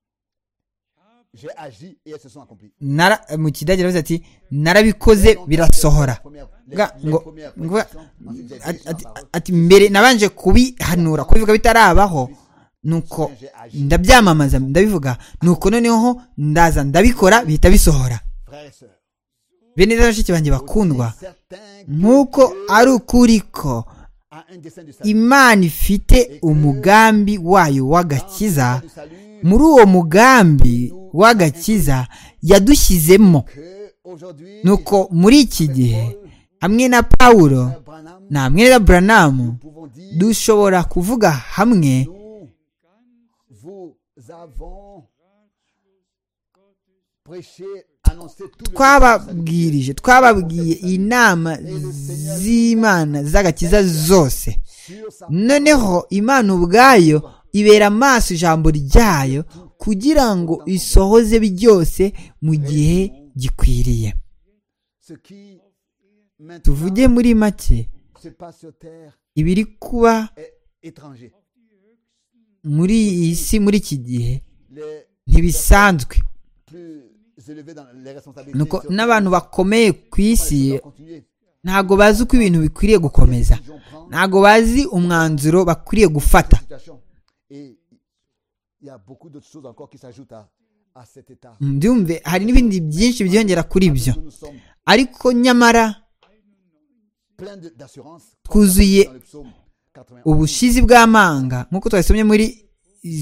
j'ai agi et elles se sont accomplies. Nara- mu kidage aravuze ati narabikoze birasohora Les- Ga- les ngo- premières ngo- prédictions, ensuite, j'ai dit ati- sur la ati- parole, ati mbere nabanje kubihanura kubivuga bitarabaho nuko ndabyamamaza ndabivuga nuko noneho ndaza ndabikora bihita bisohora frères et sœurs. bene rero bashiki banjye bakundwa C'est certain que nk'uko Dieu ari ukuri ko a un dessein du salut. imana ifite umugambi wayo Dans ce dessein w'agakiza du salut muri uwo mugambi w'agakiza yadushyizemo que aujourd'hui, nuko muri iki gihe hamwe na pawulo frère Branham, na hamwe na buranamu nous pouvons dire, dushobora kuvuga hamwe nous vous avons prêché, annoncé tout le twababwirije twababwiye inama z'imana z'agakiza zose sur sa noneho imana ubwayo ibera amaso ijambo ryayo kugira ngo isohoze byose mu gihe gikwiriye ce qui maintenant tuvuge muri make se passe sur terre ibiri kuba est étranger. muri iyi si muri iki gihe Les ntibisanzwe plus élevés dans les responsabilités nuko sur- n'abantu bakomeye ku isi Ils doivent continuer. ntabwo bazi uko ibintu bikwiriye gukomeza Ils ont prendre ntabgo bazi umwanzuro bakwiriye gufata cette situation. Et il y a beaucoup d'autres choses encore qui s'ajoutent à, à cet état. mbyumve hari n'ibindi byinshi byiyongera kuri ibyo Nous sommes ariko nyamara pleins de- d'assurance. twuzuye Dans le psaume 91, ubushizi bw'amanga nk'uko twabisomye muri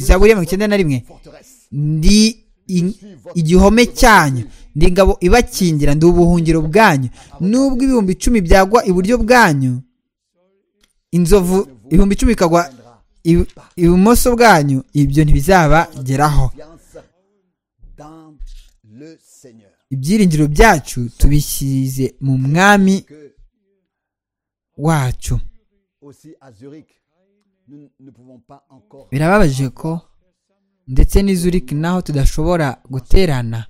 zaburi ya mirongo icyenda na rimwe forteresse. ndi i- igihome cyanyu ndi ingabo ibakingira ndi ubuhungiro bwanyu n'ubwo ibihumbi icumi byagwa iburyo bwanyu inzovu ibihumbi icumi bikagwa Viendra i- ibumoso bwanyu ibyo ntibizabageraho Confiance dans le Seigneur. ibyiringiro byacu tubishyize mu mwami Que wacu aussi à Zurich, nous ne pouvons pas encore birababaje ko ndetse n'i Zurich naho tudashobora guterana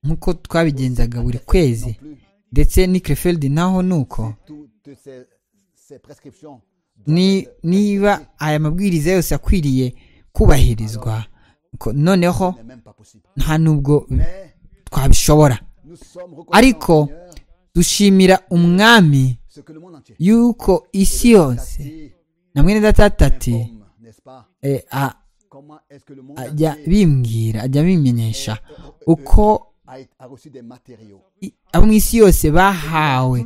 nk'uko twabigenzaga buri kwezi non plus ndetse n'i Krefeld naho nuko toutes ces, ces prescriptions. doivent ni être niba aya mabwiriza yose akwiriye kubahirizwa ko noneho n'est même pas possible. nta n'ubwo Mais twabishobora nous sommes Ariko, reconnaissants au Seigneur dushimira umwami ce que le monde entier yuko isi yose Tati na mwene datata ati informe, n'est-ce pas eh, a- Comment est-ce que le monde ajya entier bimbwira ajya bimenyesha uko a, a reçu des matériaux i- abo mu isi yose bahawe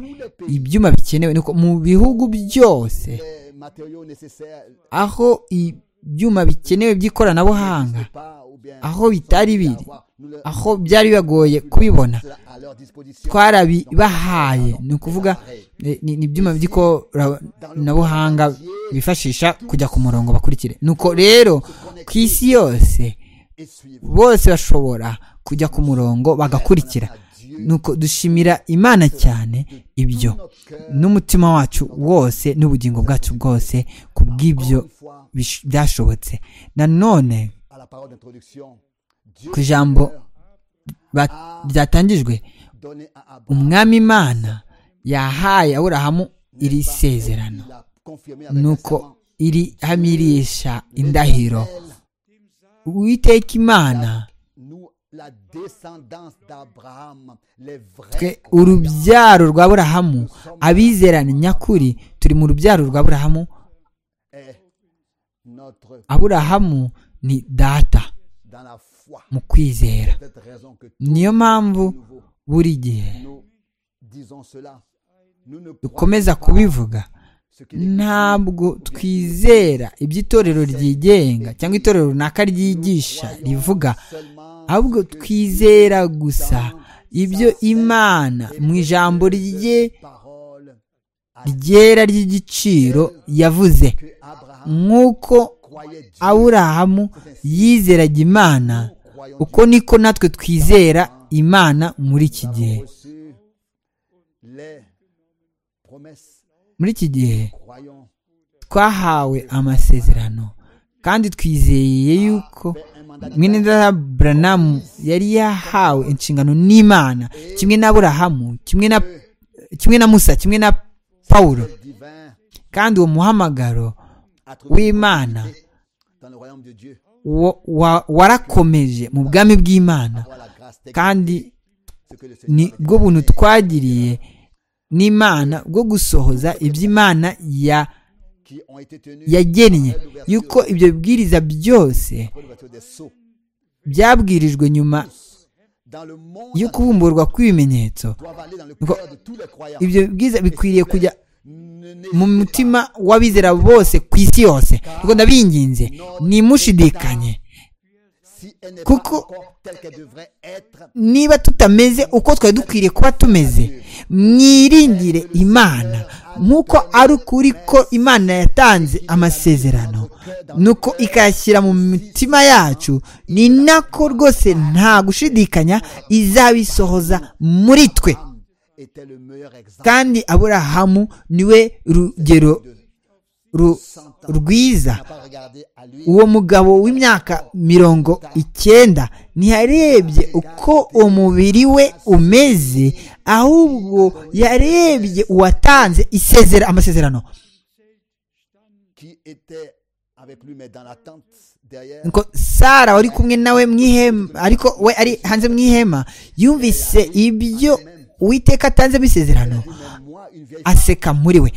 ibyuma bikenewe nuko mu bihugu byose Les matériaux nécessaires aho ibyuma bikenewe by'ikoranabuhanga n'existent pas ou bien aho bitari sans les biri avoir. Nous le- aho byari bibagoye kubibona cela à leur disposition. twarabibahaye ni ukuvuga eh, ni ni ibyuma by'ikoranabuhanga bifashisha kujya ku murongo bakurikire nuko rero ku isi yose Et suivre. bose bashobora kujya ku murongo bagakurikira nuko dushimira imana cyane ibyo Notre cœur, n'umutima wacu wose n'ubugingo bwacu bwose ku bw'ibyo encore une fois, bish- byashobotse nanone à la parole d'introduction, Dieu Ku ijambo Seigneur ba- ryatangijwe donné à Abraham umwami imana yahaye aburahamu iri sezerano Il l'a confirmé avec nuko iri hamirisha indahiro l'Éternel, uwiteka imana nous la descendance d'Abraham les twe vrais croyants, urubyaro rwa burahamu abizerana nyakuri turi mu rubyaro rwa burahamu est notre aburahamu ni data dans la foi mu kwizera C'est cette raison que tout niyo mpamvu nouveau buri gihe nous disons cela nous ne dukomeza croyons pas kubivuga ce que l'Église ntabwo twizera iby'itorero ryigenga cyangwa itorero runaka ryigisha rivuga seulement ahubwo twizera gusa ibyo imana mu ijambo rye parole ryera ry'igiciro yavuze que Abraham nk'uko croyait Dieu aburahamu yizeraga imana nous croyons uko niko natwe twizera imana muri iki gihe Dieu. reçu les promesses muri iki gihe croyons twahawe amasezerano kandi twizeye yuko fait un mandat mwene data buranamu yari yahawe inshingano n'imana kimwe na aburahamu kimwe na kimwe na musa kimwe na pawulo divin kandi uwo muhamagaro à trouver w'imana dans le royaume de Dieu wa- wa- warakomeje mu bwami bw'imana avoir la grâce technique, kandi ce que le ni Seigneur a bwo buntu twagiriye n'imana bwo gusohoza iby'imana ya qui ont été tenus yagennye yuko ibyo bibwiriza byose pour l'ouverture des sceaux byabwirijwe nyuma dans le monde yo kubumburwa kw'ibimenyetso doivent aller dans le cœur de tous les croyants. ibyo bibwiriza bikwiriye kujya Ne- mu n'hésitez mutima w'abizera bose ku isi yose kuko ndabinginze ntimushidikanye pas. Si elle n'est Kuko- pas encore telle qu'elle devrait être, niba tutameze uko twari dukwiriye kuba tumeze mwiringire imana nk'uko ari ukuri ko imana yatanze amasezerano nuko ikayashyira mu mitima yacu ni nako rwose nta gushidikanya izabisohoza muri twe Abraham était le meilleur exemple kandi aburahamu niwe rugero de ru- rwiza n'a pas regardé à lui. uwo mugabo w'imyaka mirongo icyenda ntiyarebye uko umubiri we umeze ahubwo yarebye uwatanze isezera amasezerano qui était avec lui, mais dans la tente derrière. Nuko sara wari kumwe nawe mu ihema ariko we ari hanze mu ihema yumvise ibyo uwiteka atanze bisezerano Mais moi, une vieille femme, aseka muri we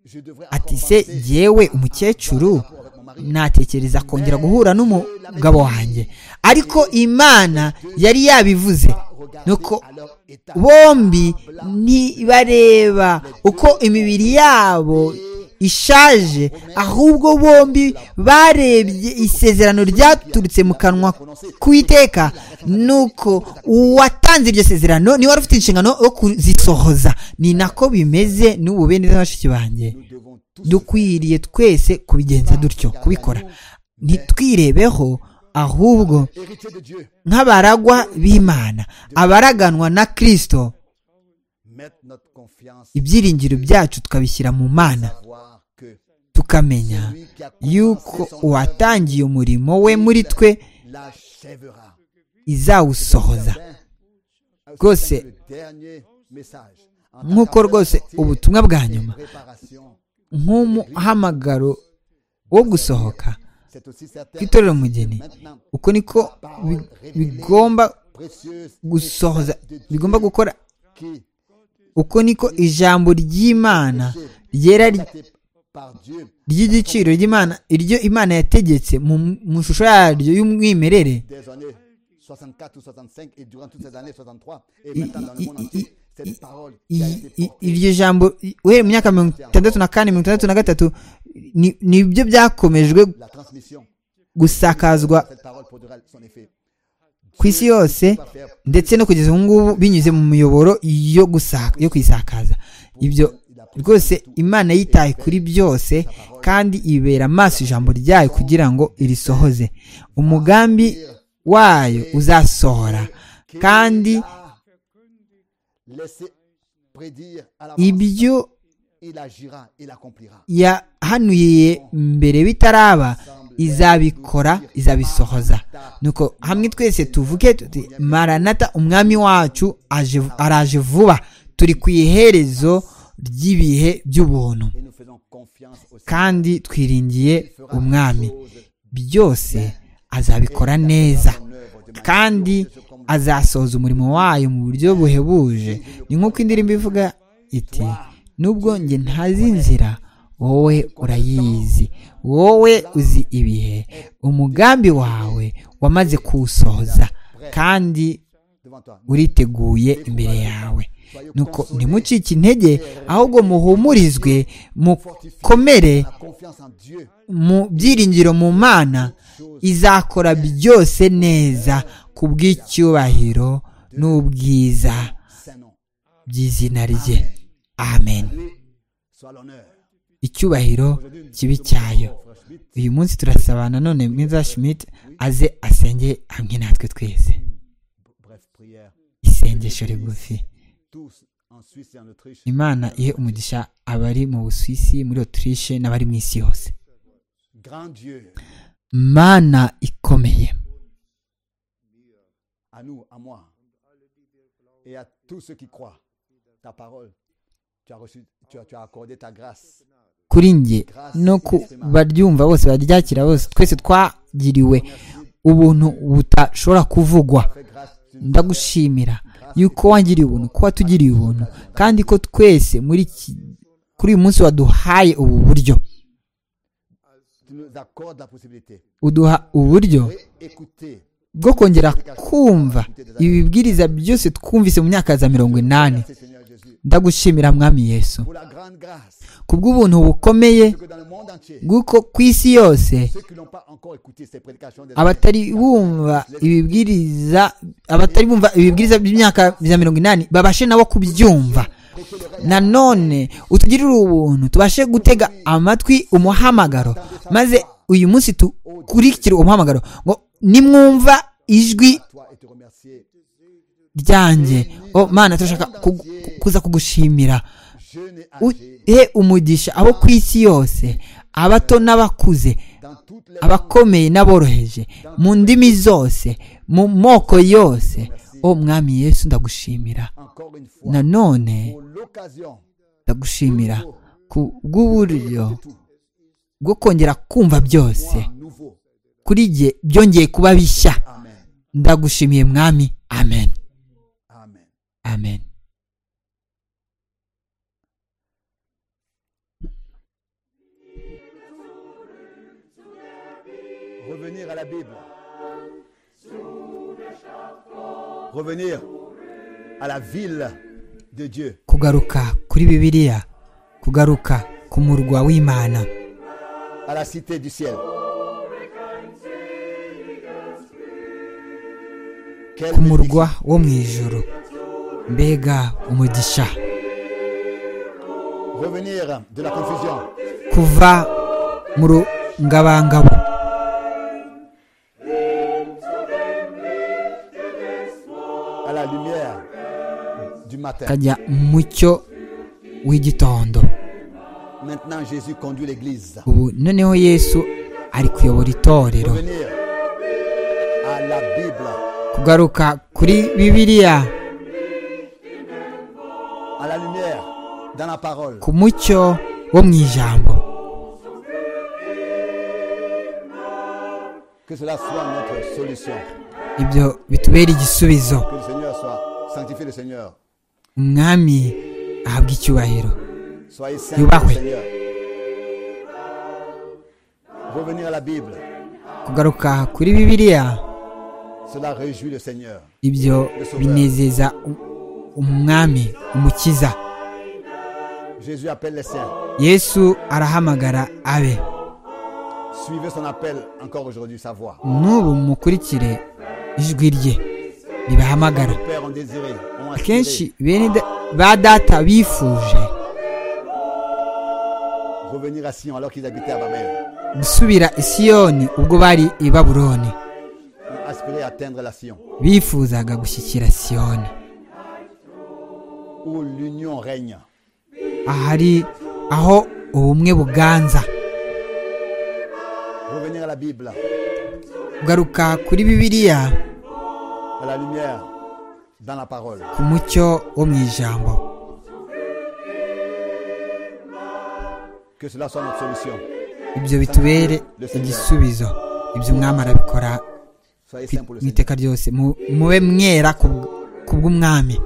je devrais ati encore se penser yewe umukecuru natekereza kongera guhura n'umugabo wanjye ariko imana yari yabivuze à regarder nuko à leur état. bombi ntibareba uko imibiri yabo ishaje ahubwo bombi barebye isezerano ryaturutse mu kanwa k'uwiteka nuko uwatanze iryo sezerano niwe wari ufite inshingano yo kuzisohoza ni nako bimeze n'ubu bene bashiki banjye Nous devons tous dukwiriye twese kubigenza dutyo kubikora ntitwirebeho ahubwo héritiers de Dieu. nk'abaragwa b'imana abaraganwa na kristo Mettre notre confiance ibyiringiro byacu tukabishyira mu mana voir que tukamenya yuko uwatangiye umurimo we muri twe l'achèvera. izawusohoza Rwose, Le dernier message. En tant nk'uko qu'appel rwose sorti, ubutumwa bwa nyuma préparation, nk'umuhamagaro wo gusohoka c'est aussi certain. kw'itorero umugeni Maintenant, uko niko bi- bigomba précieuse gusohoza bigomba gukora qui uko niko ijambo ry'imana ryera ry- était par Dieu ry'igiciro ry'imana iryo imana yategetse mu mu shusho yaryo y'umwimerere des années 64 ou 65 et durant toutes ces années 63 et I- maintenant dans le i- monde i- entier, i- cette parole qui a i- été i- portée iryo jambo i- uhereye mu myaka mirongo itandatu na kane mirongo itandatu na gatatu ni- nibyo byakomejwe la transmission gusakazwa cette parole produira son effet ku isi yose va faire ndetse no kugeza ubu ngubu binyuze mu miyoboro yo gusaka yo kwisakaza ibyo rwose imana yitaye kuri byose kandi ibera amaso ijambo ryayo kugira ngo irisohoze umugambi wayo uzasohora kandi laisser prédire à l'avance ibyo il agira il accomplira yahanuye mbere bitaraba izabikora izabisohoza nuko hamwe twese tuvuge tuti maranata umwami wacu aje, araje vuba turi ku iherezo ry'ibihe by'ubuntu et nous faisons confiance aussi kandi twiringiye qu'il fera umwami les choses byose azabikora neza kandi azasohoza umurimo wayo mu buryo buhebuje ni nk'uko indirimbo ivuga iti nubwo njye ntazi inzira wowe urayizi wowe uzi ibihe umugambi wawe wamaze kuwusohoza kandi devant toi. uriteguye imbere yawe nuko ntimucike intege ahubwo muhumurizwe mukomere La confiance en Dieu, mu byiringiro mu mana izakora byose neza ku bw'icyubahiro n'ubwiza c'est non. by'izina rye amen Soit l'honneur. icyubahiro kibi cyayo uyu munsi turasaba nanone mwiza schmidt aze asenge hamwe natwe twese Bref prière. isengesho rigufi Tous en Suisse et en Autriche. imana ihe umugisha abari mu busuwisi muri otirishe n'abari mu isi yose Grand Dieu, mana ikomeye à nous, à moi, et à tous ceux qui croient ta parole. Tu as reçu, tu as, tu as accordé ta grâce. kuri njye no ku baryumva bose baryakira bose twese twagiriwe ubuntu butashobora kuvugwa ndagushimira yuko wangiriye ubuntu ko watugiriye ubuntu kandi ko twese muri iki- kuri uyu munsi waduhaye ubu buryo tu nous accordes la possibilité. uduha uburyo Écoutez bwo kongera kumva ibibwiriza byose twumvise mu myaka za mirongo inani ce Seigneur Jésus ndagushimira mwami yesu pour la grande grâce kubw'ubuntu bukomeye que dans le monde entier, bw'uko ku isi yose ceux qui n'ont pas encore écouté ces prédications des abatari bumva ibibwiriza abatari bumva ibibwiriza by'imyaka ya mirongo inani babashe nabo kubyumva nanone utugirire ubuntu tubashe gutega amatwi umuhamagaro maze uyu munsi dukurikire umuhamagaro ngo nimwumva ijwi toi et te remercier. ryanjye o mana turashaka ku- kuza kugushimira Jeune et âgé, uhe umugisha abo ku isi yose abato n'abakuze dans toutes les abakomeye n'aboroheje mu ndimi zose mu moko yose o mwami yesu ndagushimira encore une fois, nanone pour l'occasion ndagushimira ku bw'uburyo bwo kongera kumva byose à nouveau. kuri jye byongeye kuba bishya Amen. ndagushimiye mwami amen Amen. amen Revenir à la Bible. Revenir à la ville de Dieu. kugaruka kuri bibiliya kugaruka ku murwa w'imana à la cité du ciel. Quelle ku murwa wo mu ijuru mbega umugisha bénédiction. Revenir de la confusion. kuva mu rungabangabo À la lumière du matin. kajya mu cyo w'igitondo Maintenant, Jésus conduit l'Église. ubu noneho yesu ari kuyobora itorero Revenir à la Bible. kugaruka kuri bibiliya À la lumière dans la parole. ku mucyo wo mu ijambo Que cela soit notre solution. ibyo bitubera igisubizo Que le Seigneur soit sanctifié, le Seigneur. umwami ahabwa icyubahiro Soyez saints, Yubahwe. le Seigneur. Revenir à la Bible. kugaruka kuri bibiliya Cela réjouit le Seigneur. ibyo binezeza u- umwami umukiza Jésus appelle les siens. yesu arahamagara abe Suivez son appel encore aujourd'hui, sa voix. n'ubu mukurikire ijwi rye ribahamagara Père, on désirait, on aspirait, akenshi bene da- ba data bifuje revenir à Sion alors qu'ils habitaient à Babel. gusubira i siyoni ubwo bari i baburoni On aspirait à atteindre la Sion, bifuzaga gushyikira siyoni où l'union règne. ahari aho ubumwe buganza Revenir à la Bible, kugaruka kuri bibiliya à la lumière, dans la parole. ku mucyo wo mu ijambo Que cela soit notre solution. ibyo bitubere igisubizo ibyo umwami arabikora Soyez ku- saints pour le mu Seigneur. iteka ryose Mu- mube mwera ku bw- ku bw'umwami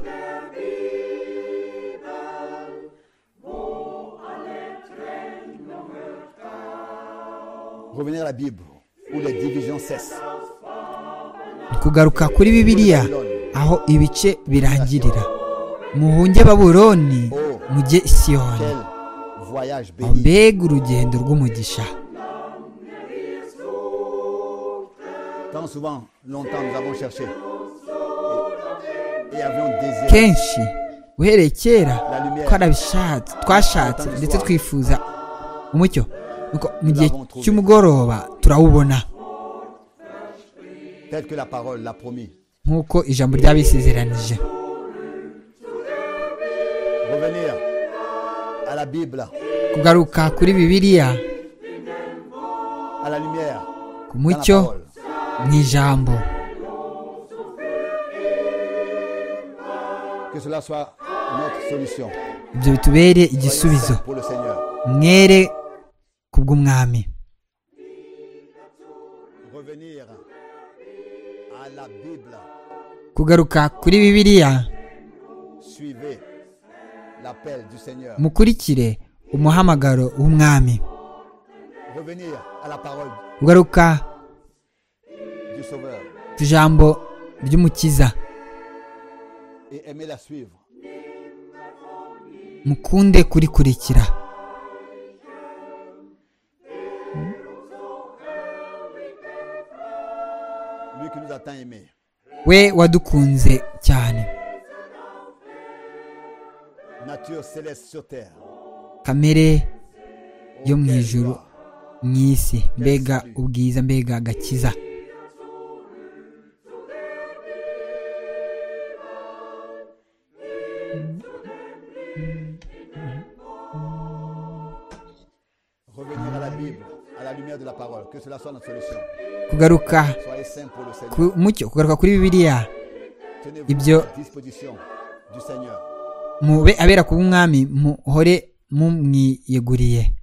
Revenir à la Bible, où les divisions cessent. kugaruka kuri bibiliya aho ibice birangirira muhunge babuloni mujye i siyoni Quel voyage Aho béni. mbega urugendo rw'umugisha Tant souvent, longtemps, nous avons cherché et, et avions désiré kenshi uhereye kera twarabishatse twashatse ndetse twifuza umucyo nuko mu gihe cy'umugoroba turawubona tel que la parole l'a promis. nk'uko ijambo ry'abisezeranije Revenir à la Bible, kugaruka kuri bibiliya à la lumière, ku dans la mucyo parole. mu ijambo Que cela soit notre solution. ibyo bitubere Soyez igisubizo saints Pour le Seigneur. mwere kubw'umwami revenir à la Bible. kugaruka kuri bibiliya Suivez l'appel du Seigneur. mukurikire umuhamagaro w'umwami Revenir à la parole kugaruka du Sauveur ku ijambo ry'umukiza et aimer la suivre. mukunde kurikurikira Lui qui nous a tant aimés. we wadukunze cyane Nature céleste sur terre. kamere yo mu Auquel ijuru gloire. mu isi mbega ubwiza mbega agakiza Revenir à la Bible, à la lumière de la parole. Que cela soit notre solution. kugaruka Soyez saints pour le Seigneur. ku- mucyo kugaruka kuri bibiliya Tenez-vous Ibyo- à la disposition du Seigneur. mube abera ku bw'umwami muhore mumwiyeguriye